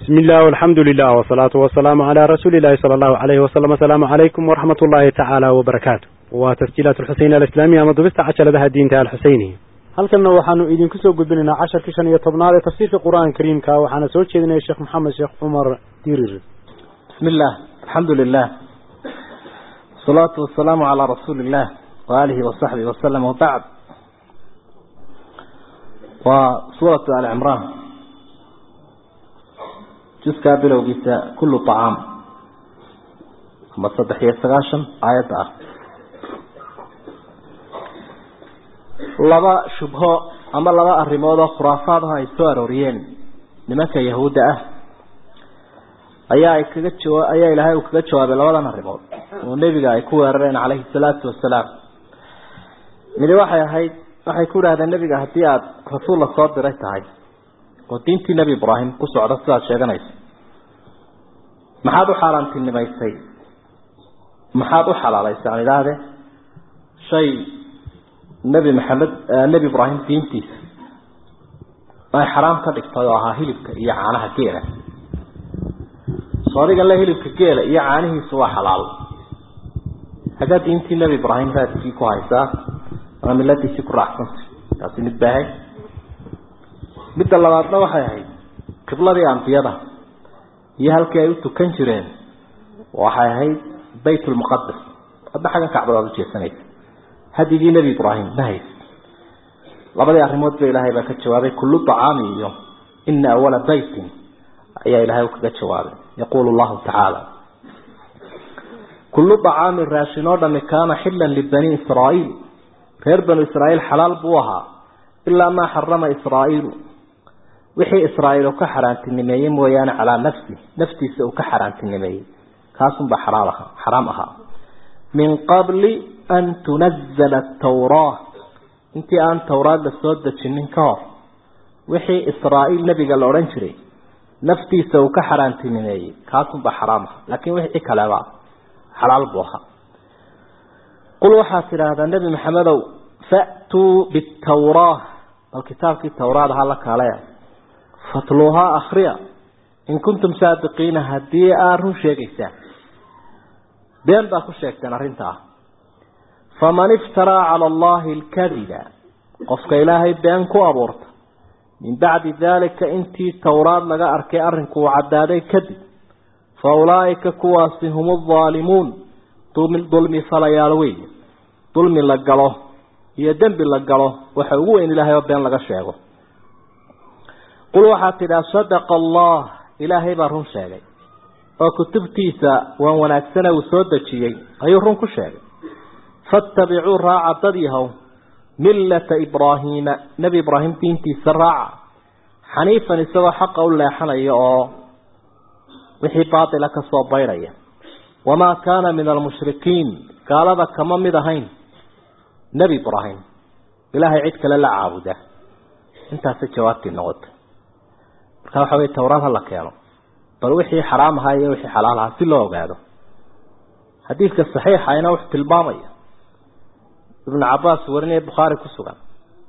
بسم الله والحمد لله والصلاة والسلام على رسول الله صلى الله عليه وسلم السلام عليكم ورحمة الله تعالى وبركاته وتسجيلات الحسين الإسلامية مضبست عشر لها الدين تعالى الحسيني halkanna waxaanu idinku soo gudbinaynaa casharkii shan iyo tobnaad ee tafsiirka qur-aanka kariimka waxaana soo jeedinaya sheekh maxamed sheekh cumar dirir بسم الله الحمد لله والصلاة والسلام على رسول الله وآله وصحبه وسلم وبعد وسورة آل عمران جزء بلو جيسا كل طعام أما صدح يستغاشا آيات آه لبا شبهة أما لبا الرموضة خرافاتها يسوى روريين لماك يهود أه ayaa ay kaga jawa ayaa ilaahay uu kaga jawaabay labadan arrimood oo nebiga ay ku weerareen calayhi salaatu wasalaam midi waxay ahayd waxay ku idhahdeen nebiga haddii aada rasuul la soo diray tahay oo diintii nebi ibraahim ku socda sidaad sheeganaysa maxaad u xaaraantinimaysay maxaad u xalaalaysay aan idhaahde shay nebi maxamed nebi ibraahim diintiisa ay xaraam ka dhigtay oo ahaa hilibka iyo caanaha geela soodiga le hilibka geela iyo caanihiisu waa xalaal xaggaa diintii nebi ibraahim raadkii ku haysaa ama miladiisii ku raacsantay taasi mid baahay midda labaadna waxay ahayd qibladii ambiyada iyo halkii ay u tukan jireen waxay ahayd bayt lmuqadas hadda xaggan kacbadaad ujeesanaysa hadigii nebi ibraahim ma hays labadii arrimood ba ilaahay baa ka jawaabay kullu acaami iyo ina awala baytin ayaa ilaahay u kaga jawaabay يقول الله تعالى كل طعام راشن ودم كان حلا لبني إسرائيل غير بني إسرائيل حلال بوها إلا ما حرم إسرائيل وحي إسرائيل كحران تنمي ويانا على نفسي نفسي سو كحران تنمي كاسم بحرامها حرامها من قبل أن تنزل التوراة انت أن توراة لسودة من كار وحي إسرائيل نبي قال أورنجري naftiisa uu ka xaraantinimeeyey kaasunba xaraam aha laakiin wixii kaleba xalaal buu ahaa qul waxaad tidhaahdaa nebi maxamedow fa'tuu bitawraa bal kitaabkii tawraad ha la kale fatluuhaa akhriya in kuntum saadiqiina haddii aad run sheegaysaan been baa ku sheegteen arrintaa faman iftaraa cala allahi alkadiba qofka ilaahay been ku abuurta min bacdi daalika intii towraad laga arkay arrinku uu caddaaday kadib fa ulaa'ika kuwaasi hum aldaalimuun dulmi falayaal weeye dulmi la galo iyo dembi la galo waxa ugu weyn ilaahay oo been laga sheego qul waxaad tidhaha sadaqa allah ilaahay baa run sheegay oo kutubtiisa waan wanaagsane uu soo dejiyey ayuu run ku sheegay faattabicuu raaca dad yahow millata ibraahiima nebi ibraahim diintiisa raaca xaniifan isagoo xaqa u leexanaya oo wixii baatila ka soo baydhaya wamaa kaana min almushrikiin gaalada kama mid ahayn nebi ibraahim ilaahay cid kale la caabuda intaasay jawaabtii noqotay marka waxa weye towraad ha la keeno bal wixii xaraam ahaa iyo wixii xalaal ahaa si loo ogaado xadiidka saxiixayna wuxuu tilmaamaya ibnu cabaas warinaya bukhaari ku sugan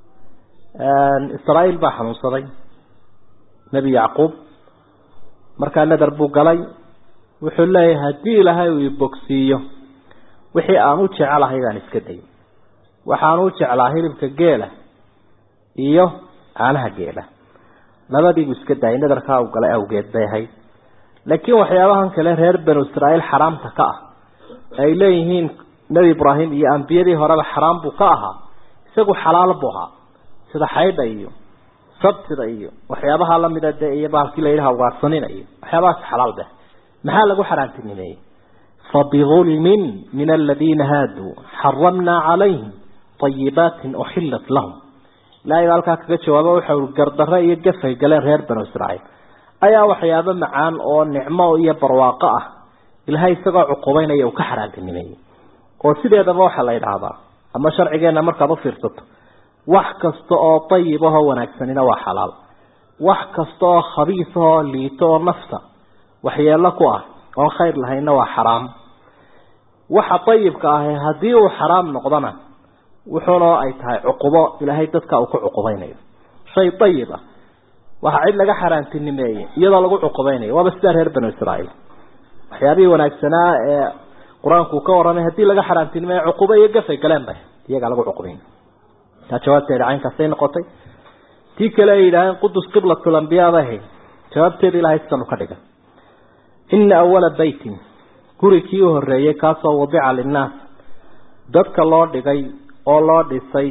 israa'iil baa xanuunsaday nebi yacquub markaa nadar buu galay wuxuu leeyahay haddii ilaahay uu ibogsiiyo wixii aan u jecelahay baan iska dayin waxaan u jeclaa hilibka geela iyo caanaha geela labadiibuu iska daayay nadarkaa uu galay awgeed bay ahayd laakiin waxyaabahan kale reer banu israa'iil xaraamta ka ah ay leeyihiin nebi ibraahim iyo ambiyadii horeba xaraam buu ka ahaa isagu xalaal buu ahaa sida xaydha iyo sabtida iyo waxyaabaha lamida dee iyo baalkii la yidhaha ugaarsanina iyo waxyaabahaas xalaal beh maxaa lagu xaraantinimeeyey fabidulmin min aladiina haaduu xaramnaa calayhim ayibaatin uxilat lahum ilaahay baa halkaa kaga jawaabo waxa ui gardarre iyo gafay galeen reer banu israa'iil ayaa waxyaabo macaan oo nicmo iyo barwaaqo ah ilaahay isagoo cuqubaynaya uu ka xaraantinimeeyey oo sideedaba waxaa la yidhaahdaa ama sharcigeenna markaad u fiirsato wax kasta oo dayib ahoo wanaagsanina waa xalaal wax kasta oo khabiis ahoo liito oo nafta waxyeelo ku ah oon khayr lahaynna waa xaraam waxa dayibka ahi haddii uu xaraam noqdona wuxuuna ay tahay cuqubo ilaahay dadka uu ku cuqubaynayo shay dayib ah waxaa cid laga xaaraantinimeeyey iyadoo lagu cuqubaynayo waaba sidaa reer banu israa'iil waxyaabihii wanaagsanaa ee qur-aanku ka warramay haddii laga xaaraantinimeeyo cuqubo iyo gafay galeen bay iyagaa lagu cuqubayn taa jawaabteeda caynkaasay noqotay tii kale ay yidhaaheen qudus qiblatul ambiyaa bay ahayd jawaabteeda ilahay sidanu ka dhigan ina awala beytin guri kii u horreeyey kaasoo wadica linnaas dadka loo dhigay oo loo dhisay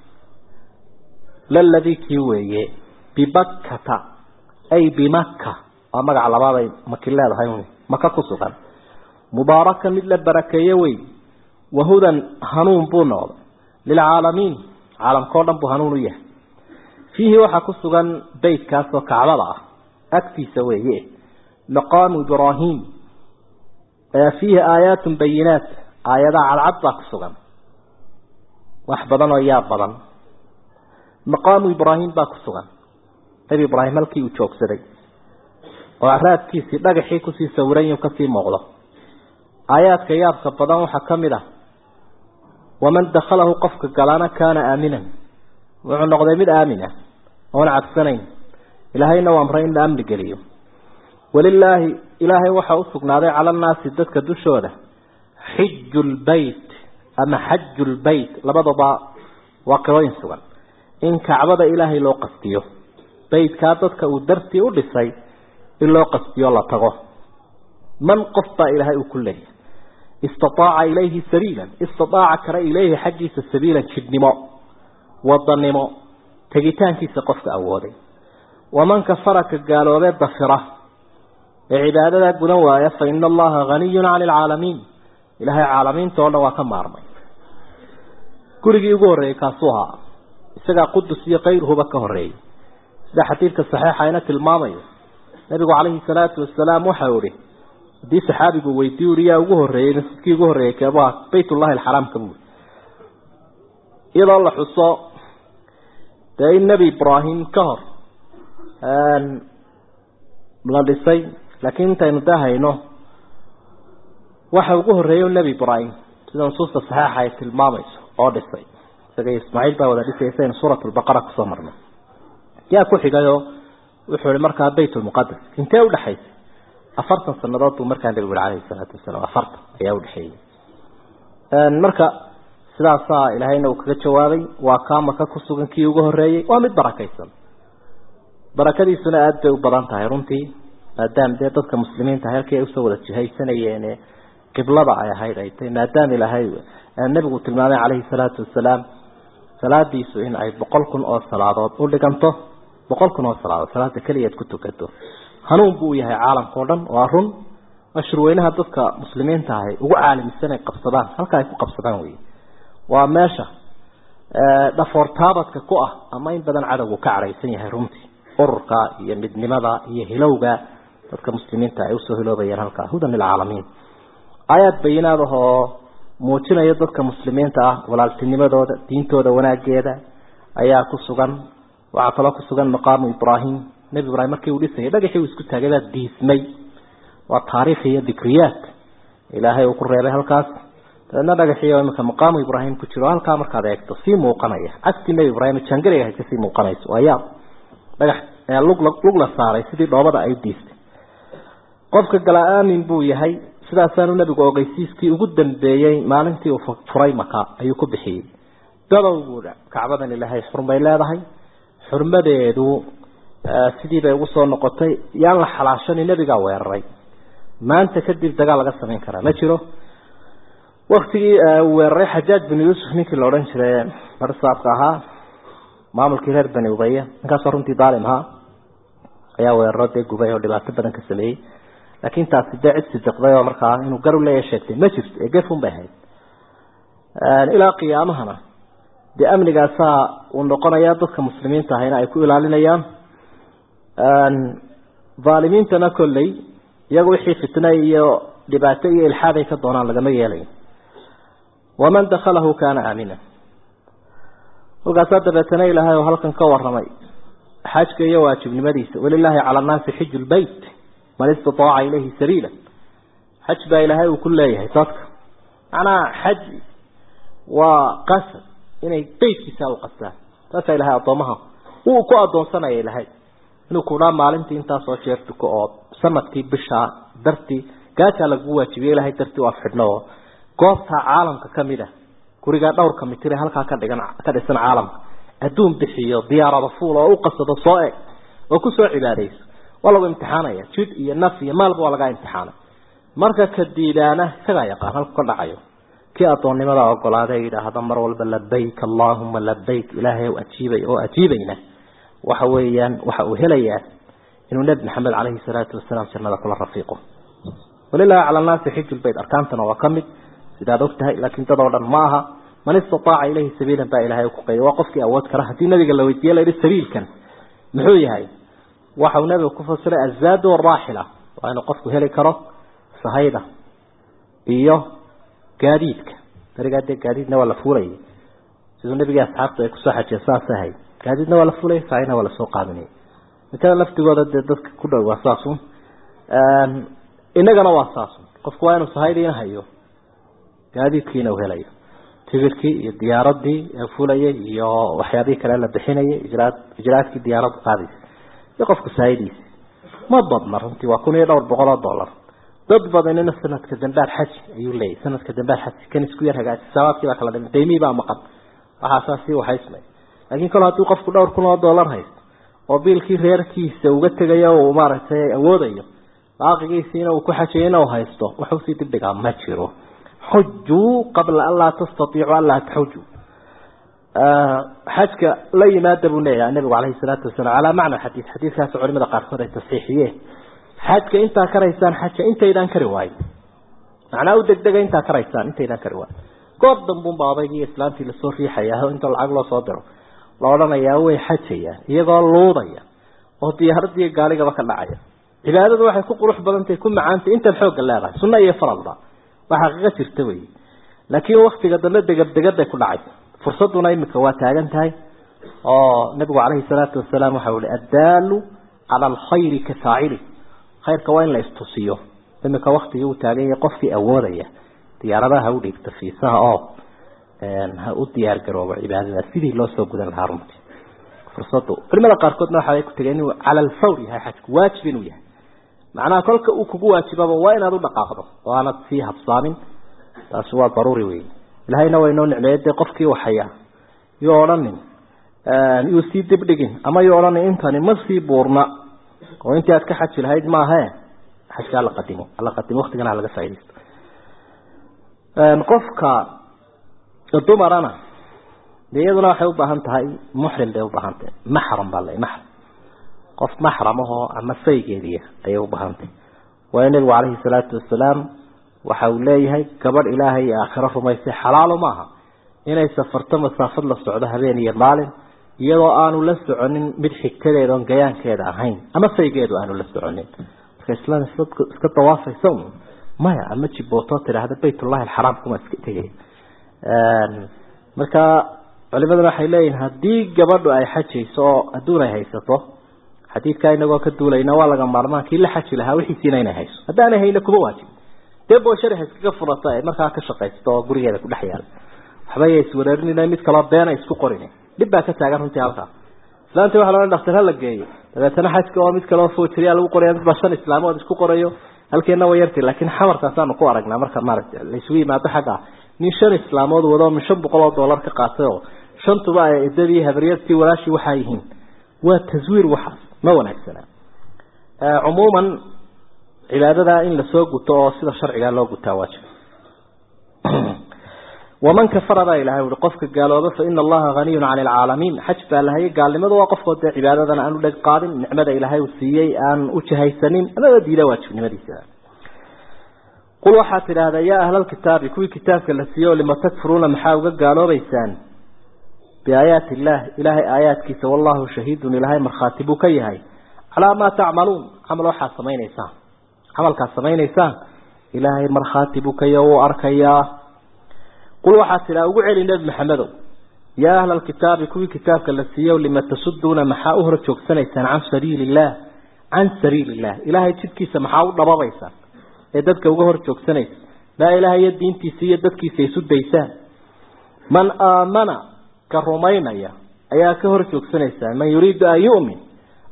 laladii kii weeye bibakkata ay bimakka waa magaca labaaday maki leedahay maka ku sugan mubaaraka mid la barakeeye wey wahudan hanuun buu noqday lilcaalamiin caalamkao dhan buu hanuun u yahay fiihi waxaa ku sugan beytkaasoo kacbada ah agtiisa weeye maqaamu ibraahim fiihi aayaatun bayinaat aayadaha cadcad baa ku sugan wax badan oo yaab badan maqaamu ibraahim baa ku sugan nebi ibraahim halkii uu joogsaday oo araadkiisii dhagaxii kusii sawiran yuu kasii muuqdo aayaadka yaabka badan waxaa ka mid ah waman dakhalahu qofka galana kaana aaminan wuxuu noqday mid aamin ah oon cabsanayn ilaahayna u amray in la amni geliyo walilaahi ilaahay waxaa u sugnaaday cala annaasi dadka dushooda xiju lbeyt ama xaju lbeyt labadaba waa qirooyin sugan in kacbada ilaahay loo qastiyo beytkaa dadka uu dartii u dhisay in loo qastiyo la tago man qof baa ilaahay uu ku leeyahay istataaca ilayhi sabiilan istataaca kara ilayhi xaggiisa sabiilan jidhnimo wadanimo tegitaankiisa qofka awooday waman kafara ka gaaloobee dafira ee cibaadadaa gudan waaya fa ina allaha haniyun cani alcaalamiin ilaahay caalamiinta oo dhan waa ka maarmay gurigii ugu horreeyey kaasuu ahaa isagaa qudus iyo kayruhuba ka horreeyey sida xadiidka saxiixa ina tilmaamayo nabigu calayhi salaatu wasalaam waxau ihi haddii saxaabigu weydiiy uri yaa ugu horreeyey masjidkii ugu horreeyey keebaa baytullahi alxaraamka buuri iyadoo la xuso dee in nebi ibraahim ka hor la dhisay laakiin intaynu dahayno waxa ugu horreeyey nebi ibraahim sida nusuusta saxiixa ay tilmaamayso oo dhisay isaga ismaaciil baa wada dhisay saynu suurat lbaqara kusoo marnay yaa ku xigayoo wuxuu ihi markaa bayt lmuqadas intee udhexaysay afartan sanadood buu markaa nabigu yihi calayhi salaatu wasalaam afartan ayaa udhexeeyey marka sidaasaa ilaahayna uu kaga jawaabay waa kaa maka ku sugan kii ugu horreeyey waa mid barakaysan barakadiisuna aada bay u badan tahay runtii maadaama dee dadka muslimiinta halkii ay usoo wada jihaysanayeen qiblada ay ahayd ay tahay maadaama ilaahay nabigu tilmaamay calayhi salaatu wasalaam salaadiisu in ay boqol kun oo salaadood u dhiganto boqol kun oo salaadood salaada keliyaad ku tukato hanuun buu yahay caalamka o dhan waa run mashruweynaha dadka muslimiinta ahay ugu caalamisan ay qabsadaan halka ay ku qabsadaan wey waa meesha dhafoortaabadka ku ah ama in badan cadowgu ka cadhaysan yahay runtii ururka iyo midnimada iyo hilowga dadka muslimiinta ay usoo hiloobayeen halkaa hudan lilcaalamiin aayaad bayinaad ah oo muujinaya dadka muslimiinta ah walaaltinimadooda diintooda wanaageeda ayaa ku sugan waxaa kaloo ku sugan maqaamu ibraahim nebi ibraahim markii uu dhisayay dhagaxii uu isku taagay baa diismay waa taariikh iyo dikriyaad ilaahay uu ku reebay halkaas dabeedna dhagaxii oo iminka maqaamu ibraahim ku jiro halkaa markaad eegto sii muuqanaya cagtii nebi ibraahim jangariga hay kasii muuqanayso waa yaab dhagax lug lug la saaray sidii dhoobada ay diistay qofka gala aamin buu yahay sidaasaanu nebigu ogeysiiskii ugu dambeeyey maalintii uu furay maka ayuu ku bixiyey dadow buudha kacbadan ilaahay xurmay leedahay xurmadeedu sidii bay ugu soo noqotay yaan la xalaashani nebigaa weeraray maanta kadib dagaal laga samayn karaa ma jiro waktigii uu weeraray xajaaj binu yuusuf ninkii la odhan jiray barsaabka ahaa maamulkii reer bani ubaya ninkaasoo runtii daalim ahaa ayaa weeraro dee gubay oo dhibaato badan ka sameeyey laakiin taasi dee cid sidiqday oo markaa inuu garu leeya sheegtay ma jirto ee gefun bay ahayd ilaa qiyaamahana dee amnigaasaa uu noqonaya dadka muslimiinta ahayna ay ku ilaalinayaan dhaalimiintana kolley iyagu wixii fitna iyo dhibaato iyo ilxaad ay ka doonaan lagama yeelayo waman dakhalahu kaana aamina halkaasaa dabeetana ilaahay oo halkan ka waramay xajka iyo waajibnimadiisa walilaahi cala annaasi xiju lbeyt man istataaca ilayhi sabiila xaj baa ilaahay uu ku leeyahay dadka macnaha xaj waa qasad inay beytkiisa u qastaan taasaa ilahay addoomaha uu ku addoonsanaya ilahay inuu kudhaa maalintii intaasoo jeer duko oo sanadkii bishaa dartii gaajaa lagu waajibiye ilahay dartii u afxidhno oo goobtaa caalamka kamid a gurigaa dhowrka mitire halkaa ka dhigan ka dhisan caalamka adduun bixiyo diyaarada fuul oo u qasado soo eg oo kusoo cibaadayso waa lagu imtixaanaya jid iyo naf iyo maalba waa lagaa imtixaanay marka ka diidaana isagaa yaqaan halku ka dhacayo kii addoonnimada ogolaada yidhaahda mar walba labayk allahuma labayk ilaahay o ajiibay oo ajiibayna waxa weeyaan waxa uu helayaa inuu nebi maxamed caleyhi salaatu wasalaam jannada kula rafiiqo walilahi cala nnaasi xiju lbayt arkaantana waa ka mid sidaad og tahay laakiin dad oo dhan ma aha man istataaca ilayhi sabiilan baa ilahay ku qayday waa qofkii awood kara haddii nabiga la weydiiye layihi sabiilkan muxuu yahay waxa uu nabiga ku fasiray azaadu araaxila waa inuu qofku heli karo sahayda iyo gaadiidka darigaa dee gaadiidna waa la fuulayay siduu nabigii asxaabtu ay kusoo xajiya saas ahayd gaadiidna waa la fuulayay sahayna waa lasoo qaadanayay mikada laftigooda dee dadka ku dhow waa saasun inagana waa saasun qofku waa inuu sahaydiina hayo gaadiidkiina uu helayo tigirkii iyo diyaaradii fulayay iyo waxyaabihii kale la bixinayay ijraad ijraadkii diyaaradu qaadaysa iyo qofku sahaydiisa ma badna runtii waa kun iyo dhowr boqol oo dollar dad badanina sanadka dambaad xaji ayuu leeyahy sanadka dambaad xaji kan isku yar hagaaji sabaabkii baa kala dhimay daymihii baa maqan waxaasaa sii waxaysmay laakiin kol hadduu qofku dhowr kun oo dollar haysto oo biilkii reerkiisa uga tegayo uu maaragtay awoodayo baaqigiisiina uu ku xajayana u haysto waxu sii dibdhigaa ma jiro xujuu qabla an laa tastaiicu an laa taxujuu xajka la yimaada buu leeyahay nabigu caleyhi salaatu wasalaam calaa macna xadiid xadiidkaas culimada qaarkood ay tasxiixiyeen xajka intaa karaysaan xaja intaydaan kari waayo macnaa u degdega intaa karaysaan intaydaan kari waayo goob dambunba odaygii islaamtii lasoo riixaya inta lacag loo soo diro la odhanayaa way xajayaan iyagoo luudaya oo diyaaradii gaaligaba ka dhacaya cibaadadu waxay ku qurux badantahay ku macaantay intaad xoogga leedahay sunna iyo faradba waa xaqiiqo jirta wey laakiin waktiga dambe degabdegaday ku dhacay fursaduna imika waa taagan tahay oo nabigu caleyhi salaatu wasalaam waxa ui addaalu cala alkhayri ka faacili khayrka waa in la istusiyo imika waktigii uu taagan yahay qofkii awoodaya diyaaradaha ha u dhiigto fiisaha oo ha u diyaar garoobo cibaadada sidii loo soo gudan lahaa runtii fursadu culimada qaarkoodna waxaay ku tegeen inuu cala alfawr yahay xajku waajib inuu yahay macnaha kolka uu kugu waajibaba waa inaad u dhaqaaqdo oo aanad sii habsaamin taasi waa daruuri wey ilahayna waa inoo nicmeeye dee qofkii waxaya yuu odhanin yuu sii dibdhigin ama yuu odhanin intani ma sii buurna oo intii aad ka xaji lahayd maahae xajka hala qadimo hala qadimo waktigana halaga faa'idaysto qofka dumarana de iyaduna waxay u baahan tahay muxrim bay ubaahan tahay maxram baa la maxram qof maxram ahoo ama saygeediya ayay ubaahantahy waayo nebigu caleyhi salaatu wasalaam waxa uu leeyahay gabadh ilaahay iyo aakhiro rumaysay xalaalo maaha inay safarto masaafad la socdo habeen iyo maalin iyadoo aanu la soconin mid xigtadeeda oon gayaankeeda ahayn ama saygeedu aanu la soconin marka islaan iska dawaafaysa un maya ama jibooto tidhaahda baytullahi alxaraam kuma iska tegay marka culimaduna waxay leeyihin haddii gabadhu ay xajayso oo adduun ay haysato xadiidkaa inagoo ka duulayna waa laga maarmaan kii la xaji lahaa wixiisiina inay hayso haddaanay hayna kuma waajib dee booshari ha iskaga furata ay markaa ka shaqaysto oo gurigeeda ku dhex yaala waxba ya iswareerinina mid kaloo beena isku qorin dhib baa ka taagan runtii halkaa islaantii waxa loo dhaktar hala geeyo dabeetana xajka oo mid kaloo foojiriya lagu qoraya mid baa shan islaamood isku qorayo halkeena way yartay laakiin xamarkaasaanu ku aragnaa marka maaragta laysugu yimaado xagga nin shan islaamood wado min shan boqol oo dollar ka qaatay oo shantuba ay idadii habaryartii walaashii waxaa yihiin waa taswiir waxaas ma wanaagsana cumuuman cibaadada in lasoo guto oo sida sharcigaa loo gutaa waajib waman kafara baa ilahay ui qofka gaalooba fa ina allaha haniyun cani alcaalamiin xaj baa lahayay gaalnimadu waa qofkoo dee cibaadadan aan u dheg qaadin nicmada ilaahay uu siiyey aan u jahaysanin amaba diida waajibnimadiisa qul waxaad tidhaahdaa yaa ahlalkitaabi kuwii kitaabka la siiye o lima takfuruuna maxaa uga gaaloobaysaan biaayaati illaah ilaahay aayaadkiisa wallahu shahiidun ilaahay markhaati buu ka yahay calaa maa tacmaluun camal waxaad samaynaysaan camalkaad samaynaysaan ilaahay markhaati buu ka yahay wuu arkayaa qul waxaad tidhaa ugu celi nebi maxamedow yaa ahla alkitaabi kuwii kitaabka la siiye lima tasuduuna maxaa u hor joogsanaysaan can sabiili illaah can sabiili illah ilaahay jidkiisa maxaa u dhababaysaan ee dadka uga hor joogsanaysa laa ilaaha iyo diintiisa iyo dadkiisa isu daysaan man aamana ka rumaynaya ayaa ka hor joogsanaysaa man yuriidu an yu'min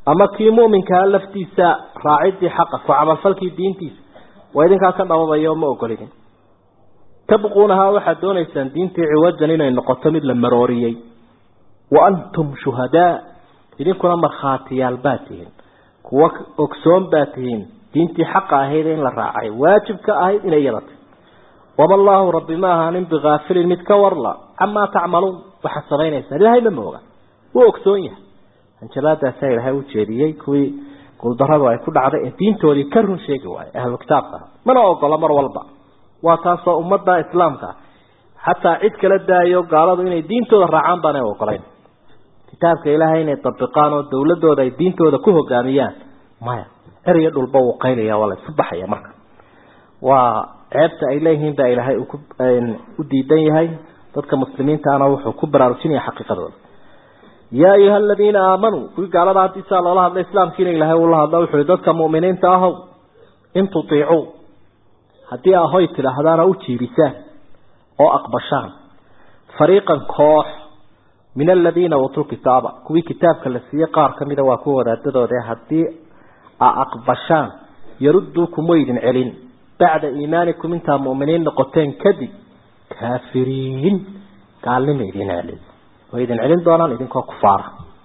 ama kii mu'minkaa laftiisa raacidii xaqa ku camalfalkii diintiisa waa idinkaa ka dhababayo ma ogolidin tabquunahaa waxaad doonaysaan diintii ciwajan inay noqoto mid la marooriyey wa antum shuhadaa idinkuna markhaatiyaal baa tihiin kuwa ogsoon baa tihiin diintii xaqa ahayd in la raacay waajibka ahayd inay yadata wama allaahu rabbi ma ahaanin bikaafilin mid ka warla camaa tacmaluun waxaad samaynaysaan ilaahay ma mooga wuu ogsoon yahay hanjabaadaasaa ilaahay u jeediyey kuwii guuldaradu ay ku dhacday ee diintoodii ka run sheegi waayey ahlu kitaabka mana ogola mar walba waa taasoo ummadda islaamka xataa cid kala daayo gaaladu inay diintooda raacaan baanay ogolayn kitaabka ilaahay inay dabiqaan oo dawladooda ay diintooda ku hogaamiyaan maya eriyo dhulba wuu qaylaya waa la isu baxaya marka waa ceebta ay leeyihiin baa ilaahay u diidan yahay dadka muslimiintaana wuxuu ku baraarujinaya xaqiiqadooda yaa ayuha aladiina aamanuu kuwii gaalada haddii saa loola hadla islaamkiina ilaahay uula hadla wuxuu dadka mu'miniinta ahow in tutiicuu haddii ahoy tidhaahdaana u jiibisaan oo aqbashaan fariiqan koox min aladiina uutuu kitaaba kuwii kitaabka la siiyey qaar ka mida waa kuwa wadaadadooda haddii a aqbashaan yarudduukum way idin celin bacda iimaanikum intaa mu'miniin noqoteen kadib kaafiriin gaalnima idin celin way idin celin doonaan idinkoo kufaara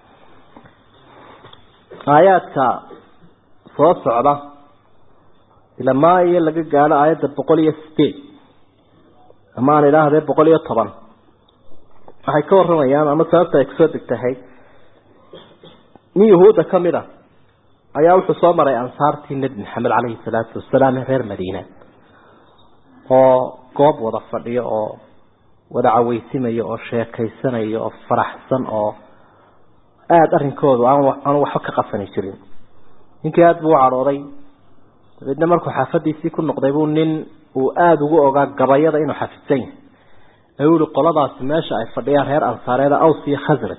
aayaadka soo socda ilamaa iyo laga gaadho aayadda boqol iyo sideed ama aan idhaahdee boqol iyo toban waxay ka waramayaan ama sababta ay kusoo degtahay nin yahuudda ka mid a ayaa wuxuu soo maray ansaartii nebi maxamed caleyhi salaatu wasalaam ee reer madiina oo goob wada fadhiyo oo wada caweysimayo oo sheekaysanayo oo faraxsan oo aada arrinkoodu aan aanu waxba ka qasani jirin ninkii aada buu u cadhooday dabeedna markuu xaafadiisii ku noqday buu nin uu aada ugu ogaa gabayada inuu xafidsan yahay ee uu yihi qoladaasi meesha ay fadhiyaan reer ansaareeda aws iyo khasraj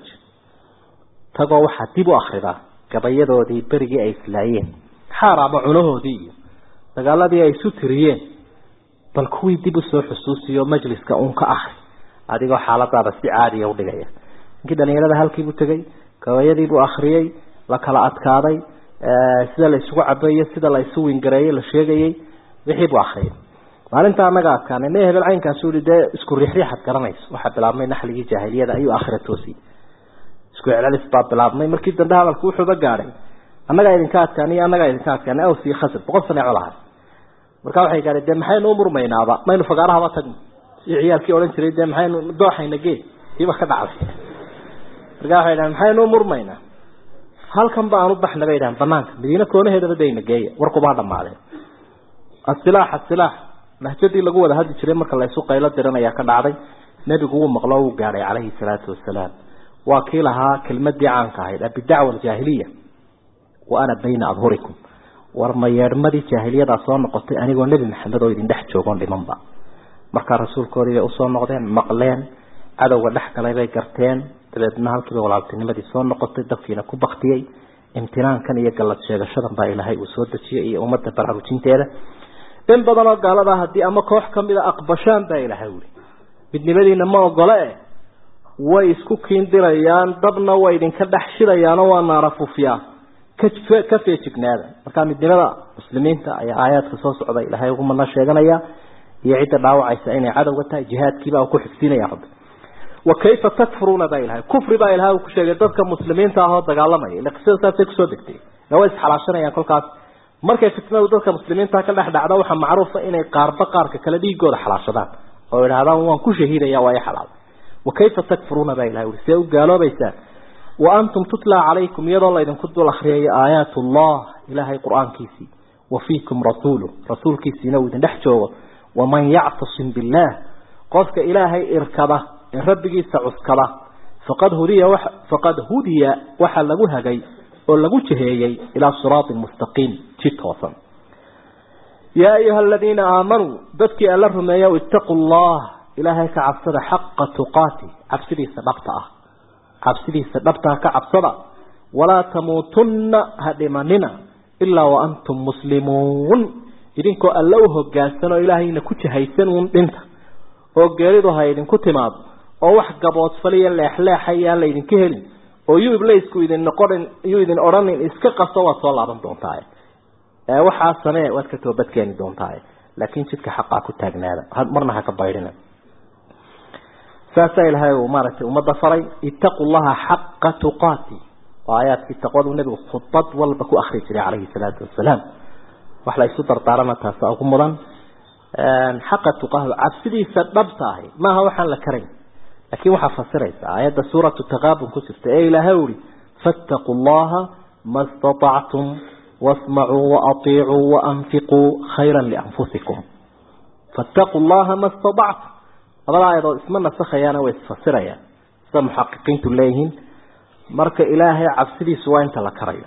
tagoo waxaa dib u akridaa gabayadoodii berigii ay islaayeen xaar ama cunahoodii iyo dagaaladii ay isu tiriyeen bal kuwii dib usoo xusuusiyo majliska uun ka akri adigoo xaaladaada si caadiya udhigaya ninkii dhalinyarada halkiibuu tegey gabayadiibuu akriyey la kala adkaaday sida la isugu cabeeyo sida la isu wingareeyey la sheegayey wixii buu akriyay maalinta anaga adkaanay me hebel caynkaasu i dee isku riixriixad garanayso waxaa bilaabmay naxligii jaahiliyada ayuu akhira toosiyey isku celcelis baa bilaabmay markii dambe hadalku wuxuuba gaadhay annagaa idinka adkaaniyo annagaa idinka adkaanay aws iyo khasr boqol sane colahay marka waxay gaadhay dee maxaynu umurmaynaaba maynu fagaarahaba tagno si ciyaalkii odhan jiray dee maxaynu dooxayna gee kiiba ka dhacday marka waxay dhahan maxaynu umurmaynaa halkan ba aan u baxna bay dhahan banaanka madiine koonaheedaba dayna geeya warkubaa dhamaadeen asilaax asilaax mahjadii lagu wada hadli jiray marka la isu qaylo diran ayaa ka dhacday nebigu wuu maqlo wuu gaadhay calayhi salaatu wasalaam waa kii lahaa kelmadii caanka ahayd abidacwa aljaahiliya wa ana bayna adhurikum war ma yeedhmadii jaahiliyadaa soo noqotay anigoo nebi maxamed oo idin dhex joogoon dhimanba markaa rasuulkoodii bay usoo noqdeen maqleen cadowga dhex galay bay garteen dabeedna halkiiba walaaltinimadii soo noqotay dadkiina ku baktiyey imtinaankan iyo gallad sheegashadan baa ilaahay uu soo dejiyey iyo ummadda baraarujinteeda in badanoo gaalada haddii ama koox kamida aqbashaan baa ilaahay wuli midnimadiina ma ogole e way isku kiindirayaan dabna way idinka dhex shidayaanoo waa naarafuufyaa ka feejignaada markaa midnimada muslimiinta ayaa aayaadka soo socda ilaahay ugu madna sheeganaya iyo cidda dhaawacaysa inay cadowga tahay jihaadkiibaa ku xigsiinaya rabbi wa kayfa takfuruuna baa ilahay kufri baa ilahay uu ku sheegay dadka muslimiinta ahoo dagaalamaya ila qisada saasay kusoo degtay na way isxalaashanayaan kolkaas markay fitnadu dadka muslimiinta ka dhex dhacda waxaa macruufa inay qaarba qaarka kale dhiigooda xalaashadaan oo idhahdaan waan ku shahiidaya waa i xalaal wa kayfa takfuruuna baa ilahay ui see u gaaloobaysaan wa antum tutlaa calaykum iyadoo laydinku dul akriyayo aayaat allah ilaahay qur-aankiisii wa fiikum rasuulu rasuulkiisiina uu idin dhex joogo waman yactasim billaah qofka ilaahay irkada ee rabbigiisa cuskada faqad hudiya faqad hudiya waxaa lagu hagay oo lagu jiheeyey ilaa siraatin mustaqiim ji toosan yaa ayuha aladiina aamanuu dadkii alla rumeeya ittaquu llah ilaahay ka cabsada xaqa tuqaati cabsidiisa dhabta ah cabsidiisa dhabtaa ka cabsada walaa tamuutunna ha dhimanina ilaa waantum muslimuun idinkoo alla u hogaansan oo ilaahayna ku jihaysan uun dhinta oo geeridu ha idinku timaado oo wax gaboodfaliyo leexleexayaan laydinka helin oo yuu iblaysku idin noqonin yuu idin odhanin iska qaso waad soo laaban doontaa waxaa samee waad ka toobadkeeni doontaa laakiin jidka xaqaa ku taagnaada marna ha ka baydhina saasaa ilaahay uu maaragtay ummadda faray ittaqu llaha xaqa tuqaati waa aayaadkii taqwadu nebigu khudbad walba ku akri jiray calayhi salaatu wasalaam wax la isu dardaarana taasa ugu mudan xaqa tuqaahu cabsidiisa dhabta ahi maaha waxaan la karayn laakiin waxaa fasiraysa aayadda suuratu taqaabun ku jirta ee ilaahay uri fattaquu llaha ma istatactum wasmacuu waaطiicuu waanfiquu khayra lianfusikum fattaquu llaha ma istatactum labada aayadood isma nasakhayaana way isfasirayaan sida muxaqiqiintu leeyihiin marka ilaahay cabsidiisu waa inta la karayo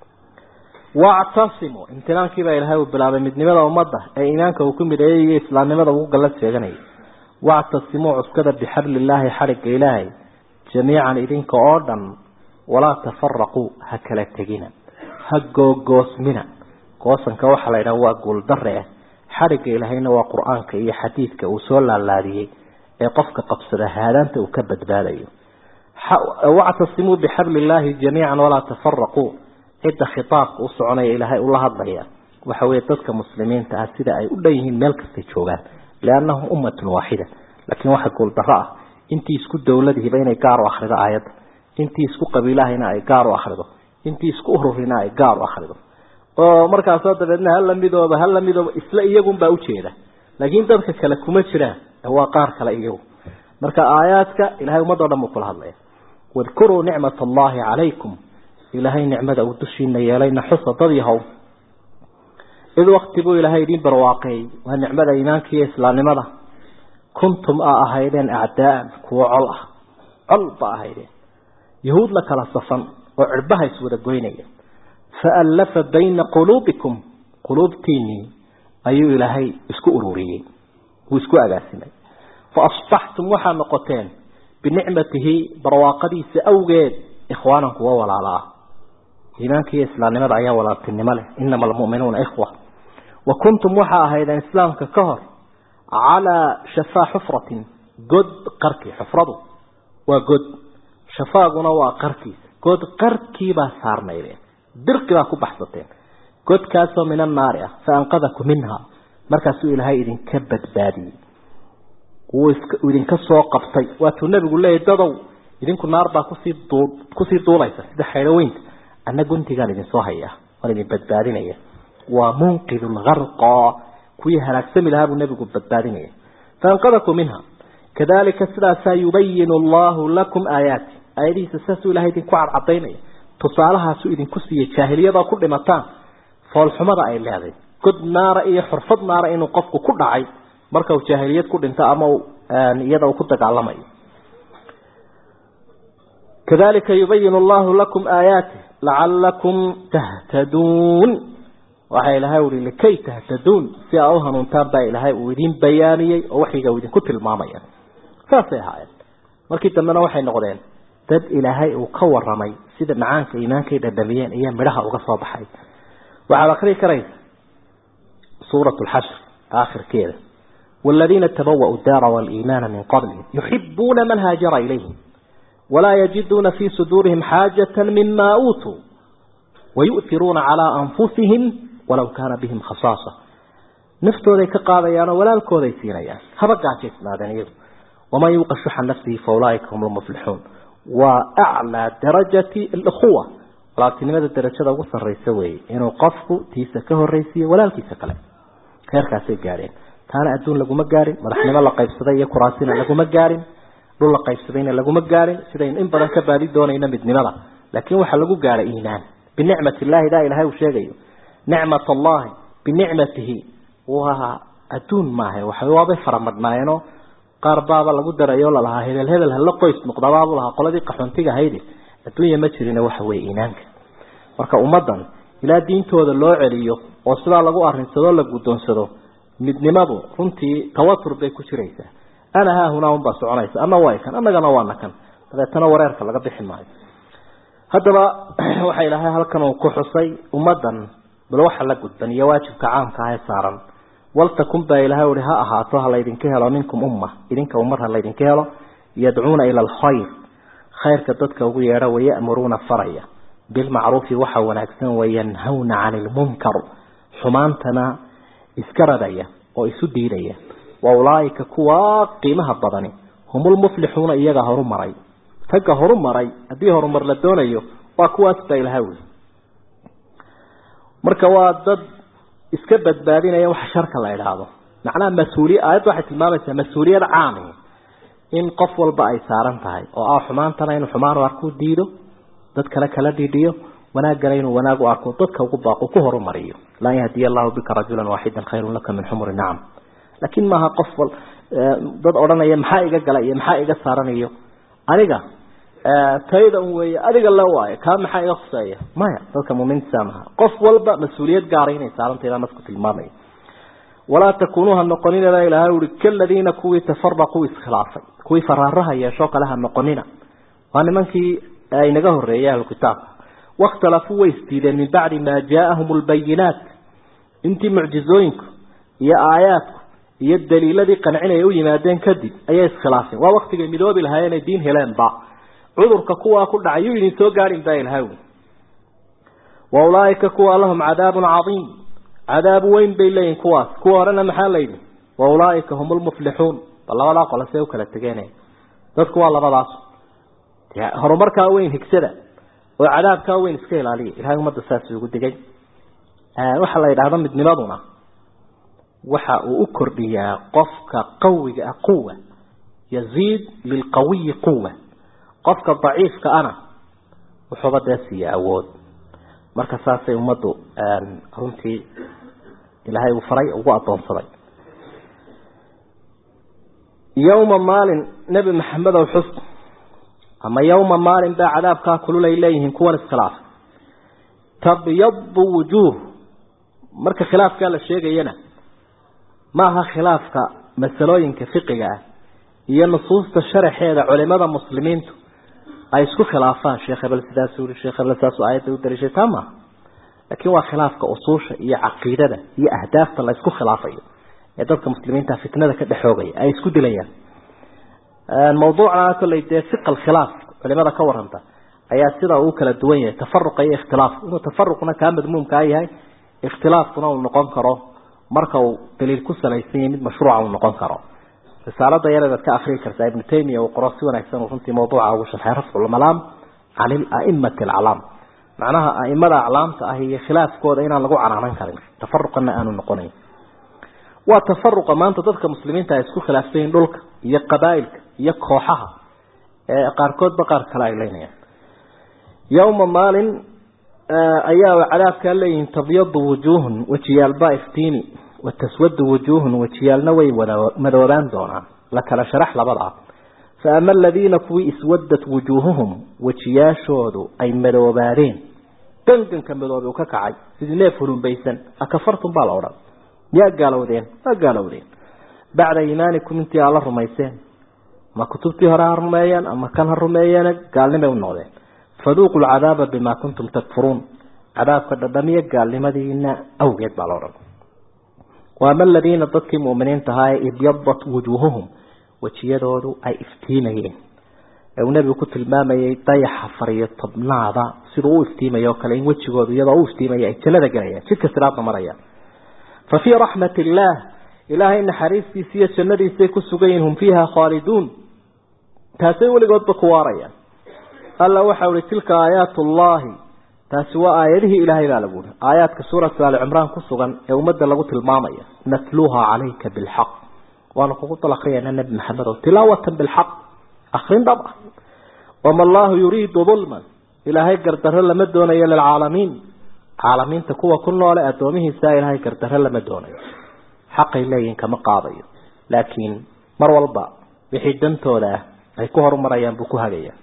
wactasimu imtinaankiibaa ilaahay uu bilaabay midnimada ummadda ee iimaanka uu ku midheeyay iyo islaamnimada ugu gallad sheeganayay wactasimuu cuskada bixabli illaahi xadhigga ilaahay jamiican idinka oo dhan walaa tafaraquu ha kala tegina ha googoosmina goosanka waxaa la yidhaha waa guuldare ah xadhigga ilaahayna waa qur-aanka iyo xadiidka uu soo laalaadiyey ee qofka qabsada haadaanta uu ka badbaadayo wactasimuu bixabli illaahi jamiican walaa tafaraquu cidda khitaabka u soconaya ilaahay ula hadlaya waxa weeye dadka muslimiinta ah sida ay u dhan yihiin meel kastay joogaan liannahum ummatun waaxida laakiin waxa guuldaro ah intii isku dowladihiba inay gaar u akhrido aayadda intii isku qabiilahayna ay gaar u akhrido intii isku ururina ay gaar u akhrido oo markaasoo dabeedna hala midooba hala midooba isla iyagunbaa ujeeda laakiin dadka kale kuma jiraan waa qaar kale iyagu marka aayaadka ilahay ummadoo dhan buu kula hadlaya wadkuruu nicmat allahi calaykum ilaahay nicmada uu dushiina yeelayna xusa dad yahow id wakti buu ilaahay idiin barwaaqeeyey waa nicmada iimaanka iyo islaamnimada kuntum a ahaydeen acdaaan kuwo col ah col ba ahaydeen yahuud la kala safan oo cirbaha iswada goynaya faallafa bayna quluubikum quluubtiinii ayuu ilaahay isku ururiyey wuu isku agaasimay faasbaxtum waxaa noqoteen binicmatihi barwaaqadiisa awgeed ikhwaanan kuwa walaala ah iimaanka iyo islaamnimada ayaa walaaltinimo leh inama almu'minuuna ikhwa wa kuntum waxaa ahaydeen islaamka ka hor calaa shafaa xufratin god qarkii xufradu waa god shafaaguna waa qarkiisa god qarkiibaa saarnaydeen dirqi baa ku baxsateen godkaasoo min annaari ah fa anqadakum minha markaasuu ilaahay idinka badbaadiyey wuu idinka soo qabtay waatuu nebigu leeyahy dadow idinku naar baa kusii duu kusii duulaysa sida xaydhoweynta anna guntigaan idinsoo haya waan idin badbaadinaya waa munqid lgarqa kuwii halaagsami lahaa buu nebigu badbaadinaya faanqadakum minha kadalika sidaasaa yubayinu allahu lakum aayaati aayadihiisa saasuu ilahay idinku cadcadaynaya tusaalahaasuu idinku siiyey jaahiliyadoo ku dhimataan foolxumada ay leeday god naara iyo xurfad naara inuu qofku ku dhacay marka uu jaahiliyad ku dhinto ama iyada uu ku dagaalamayo kadalika yubayinu allahu lakum aayaati lacalakum tahtaduun waxaa ilaahay uhi likay tahtaduun si aa u hanuuntaan baa ilaahay uu idin bayaaniyey oo waxiga uu idinku tilmaamaya saasay ahaayeen markii dambena waxay noqdeen dad ilaahay uu ka waramay sida macaanka iimaankay dhadhamiyeen iyo midhaha uga soo baxay waxaad akrii karaysa suurat lxashr aakhirkeeda والذين تبوأوا الدار والإيمان من قبلهم يحبون من هاجر إليهم ولا يجدون في صدورهم حاجة مما أوتوا ويؤثرون على أنفسهم ولو كان بهم خصاصة نفتو ذي كقاضيان ولا الكو ذي سينيان هبقى جيسنا دنيا وما يوقع شح نفسه فأولئك هم المفلحون وأعلى درجة الأخوة لكن ماذا الدرجة وصل الرئيسوي إنه قفه تيسكه الرئيسية ولا الكيسكله خير كاسي قارين taana adduun laguma gaarin madaxnimo la qaybsaday iyo kuraasina laguma gaarin dhul la qaybsadayna laguma gaarin sidaynu in badan ka baadi doonayna midnimada laakiin waxaa lagu gaaray iimaan binicmat illahi daa ilahay uu sheegayo nicmat allahi binicmatihi waa adduun maaha waxa waabay faramadhnaayeenoo qaar baaba lagu darayo lalahaa hebel hebel hala qoys noqdabaabu lahaa qoladii qaxoontiga ahaydi adduunya ma jirina waxa weye iimaanka marka ummaddan ilaa diintooda loo celiyo oo sidaa lagu arinsado la guddoonsado midnimadu runtii tawatur bay ku jiraysaa ana haahunaa unbaa soconaysa ana waa kan annagana waana kan dabeetana wareerka laga bixi maayo haddaba waxa ilaahay halkan uu ku xusay ummaddan bal waxa la gudban iyo waajibka caamka ah ee saaran waltakun baa ilaahay uhi ha ahaato ha laydinka helo minkum umma idinka ummad ha laydinka helo yadcuuna ila alkhayr khayrka dadka ugu yeedha waya'muruuna faraya bilmacruufi waxa wanaagsan wayanhawna cani ilmunkar xumaantana iska radaya oo isu diidaya wa ulaaika kuwa qiimaha badani hum lmuflixuuna iyaga horu maray ragga horu maray haddii horumar la doonayo waa kuwaas baa ilaha wey marka waa dad iska badbaadinaya waxa sharka la idhaahdo macnaha mas-uuliya aayadda waxay tilmaamaysaa mas-uuliyad caami in qof walba ay saaran tahay oo ah xumaantana inuu xumaan u arku diido dad kale kala dhidhiyo wanaaggana inuu wanaag u arko dadka ugu baaqo ku horumariyo lan yahdiya allahu bika rajulan waaxidan khayrun laka min xumuri nacam laakiin maaha qof wal dad odhanaya maxaa iga gala iyo maxaa iga saaranayo aniga tayda un weeye adiga la waayo kaa maxaa iga khuseeya maya dadka muuminiinta maha qof walba mas-uuliyad gaara inay saarantahay baa nasku tilmaamaya walaa takunuu ha noqonina baa ilahay uri kaladiina kuwii tafaraquu iskhilaafay kuwii faraaraha yeeshoo kale ha noqonina waa nimankii inaga horeeyay ahlukitaabka wakhtalafuu way isdiideen min bacdi maa jaaahum lbayinaat intii mucjizooyinku iyo aayaadku iyo daliiladii qancinaya u yimaadeen kadib ayay iskhilaafeen waa waktigay midoobi lahaayeen ay diin heleenba cudurka kuwaa ku dhacay yuu idin soo gaadhin baa ilahay uri wa ulaaika kuwa lahum cadaabun cadiim cadaab weyn bay leeyihin kuwaas kuwa horena maxaa layidhi wa ulaaika hum lmuflixuun bal labadaa qole see u kala tegeenaya dadku waa labadaas horumarkaa weyn higsada oo cadaabkaa weyn iska ilaaliya ilahay ummadda saas ugu digay waxaa la yidhahda midnimaduna waxa uu u kordhiyaa qofka qawiga ah quwa yaziid lilqawiyi quwa qofka daciifka ana wuxuuba dee siiya awood marka saasay ummaddu runtii ilaahay uu faray ugu addoonsaday yowma maalin nebi maxamedow xus ama yowma maalin baa cadaabkaa kulul ay leeyihiin kuwan iskhilaaf tabyadu wujuuh marka khilaafkaa la sheegayana ma aha khilaafka masalooyinka fiqiga ah iyo nusuusta sharaxeeda culimada muslimiintu ay isku khilaafaan sheekh hebel sidaas uri sheekh hebel saas aayadda u daliishay taa maaha laakiin waa khilaafka usuusha iyo caqiidada iyo ahdaafta la isku khilaafayo ee dadka muslimiinta fitnada ka dhexoogaya ay isku dilayaan mawduucna kolley dee fiq alkhilaaf culimada ka waranta ayaa sida uu kala duwan yahay tafaruqa iyo ikhtilaaf inuu tafaruqna kaa madmuumkaa yahay ikhtilaafkuna uu noqon karo marka uu daliil ku salaysan yahay mid mashruuca uu noqon karo risaalada yareedaad ka akrii kartaa ibnu taymiya uu qoro si wanaagsan uu runtii mawduuca ugu sharxay rafculmalaam can ilaimati alaclaam macnaha aimada aclaamta ah iyo khilaafkooda inaan lagu canaanan karin tafaruqana aanu noqonayn waa tafaruqa maanta dadka muslimiinta ay isku khilaafsan yihin dhulka iyo qabaa'ilka iyo kooxaha ee qaarkoodba qaar kale ay leynayaan yowma maalin ayaa cadaabkaa leeyihiin tabyadu wujuuhun wejiyaalbaa iftiini wataswadu wujuuhun wejiyaalna way madoobaan doonaan la kala sharax labadaa fa ama aladiina kuwii iswadat wujuuhuhum wejiyaashoodu ay madoobaadeen ganganka madoobe uu ka kacay sidii neef hulumbaysan akafartum baa la odhan miyaa gaalowdeen waa gaalowdeen bacda iimaanikum intii aad la rumayseen ama kutubtii hore ha rumeeyeen ama kan ha rumeeyeen gaalnimay u noqdeen faduuqu lcadaaba bimaa kuntum takfuruun cadaabka dhadhamiya gaalnimadiina awgeed baa la odhan waama aladiina dadkii mu'miniinta ahaa ee ibyadat wujuuhuhum wejiyadoodu ay iftiimayeen ee uu nebigu ku tilmaamayay dayaxa fariyo tobnaada siduu u iftiimaya oo kale in wejigoodu iyadoo u iftiimaya ay jannada galayaan jidka siraadna marayaan fa fii raxmat illaah ilaahay naxariistiisa iyo jannadiisay ku sugan yihin hum fiiha khaaliduun taasay weligoodba ku waarayaan alla waxau ihi tilka aayaat ullaahi taasi waa aayadihii ilaahay baa lagu yihi aayaadka suuratu aali cimraan ku sugan ee ummadda lagu tilmaamaya natluuha calayka bilxaq waanu kugu dal akriyayna nebi maxamed oo tilaawatan bilxaq akrin dhab ah wama allaahu yuriidu dulman ilaahay gardarro lama doonayo lilcaalamiin caalamiinta kuwa ku noole addoomihiisa ilaahay gardarro lama doonayo xaqay leeyihin kama qaadayo laakiin mar walba wixii dantooda ah ay ku horumarayaan buu ku hagayaa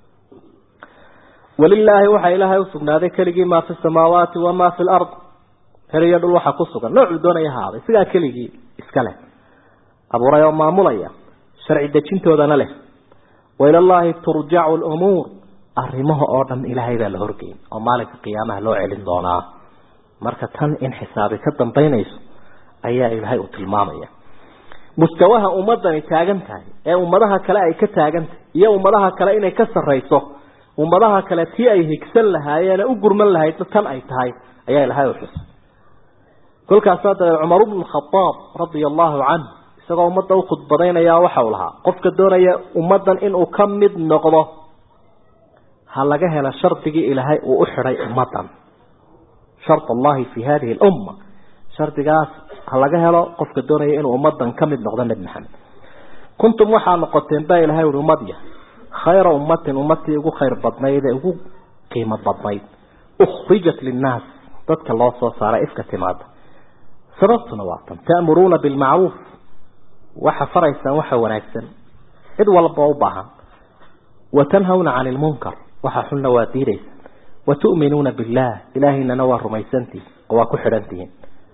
walilaahi waxaa ilaahay usugnaaday keligii maa fi samaawaati wamaa fi lard heriyo dhul waxaa ku sugan noocuu doonaya ahaaday sigaa keligii iska leh abuuray oo maamulaya sharci dejintoodana leh wailallaahi turjacu lumuur arrimaha oo dhan ilaahay baa la horgeyn oo maalinka qiyaamaha loo celin doonaa marka tan in xisaabi ka dambaynayso ayaa ilaahay uu tilmaamaya mustawaha ummadani taagan tahay ee ummadaha kale ay ka taagan tahay iyo ummadaha kale inay ka sarrayso ummadaha kale tii ay higsan lahaayeen u gurman lahaydna tan ay tahay ayaa ilahay u xusay kolkaasaa dabeed cumar bnu khadaab radia allahu canh isagoo ummadda u khudbadaynayaa waxa uu lahaa qofka doonaya ummaddan inuu ka mid noqdo ha laga helo shardigii ilaahay uu u xidhay ummaddan shard allahi fi hadihi lumma shardigaas ha laga helo qofka doonaya inuu ummaddan ka mid noqdo nebi maxamed kuntum waxaa noqoteen baa ilahay uhi ummadya khayra ummatin ummadtii ugu khayr badnayd ee ugu qiimo badnayd ukhrijat linnaas dadka loo soo saaray ifka timaada sababtuna waa tan ta'muruuna bilmacruuf waxa faraysaan waxa wanaagsan cid walba u baahan wa tanhawna cani lmunkar waxa xunna waa diidaysaan wa tu'minuuna billah ilaahaynana waa rumaysantihin oo waa ku xidhantihiin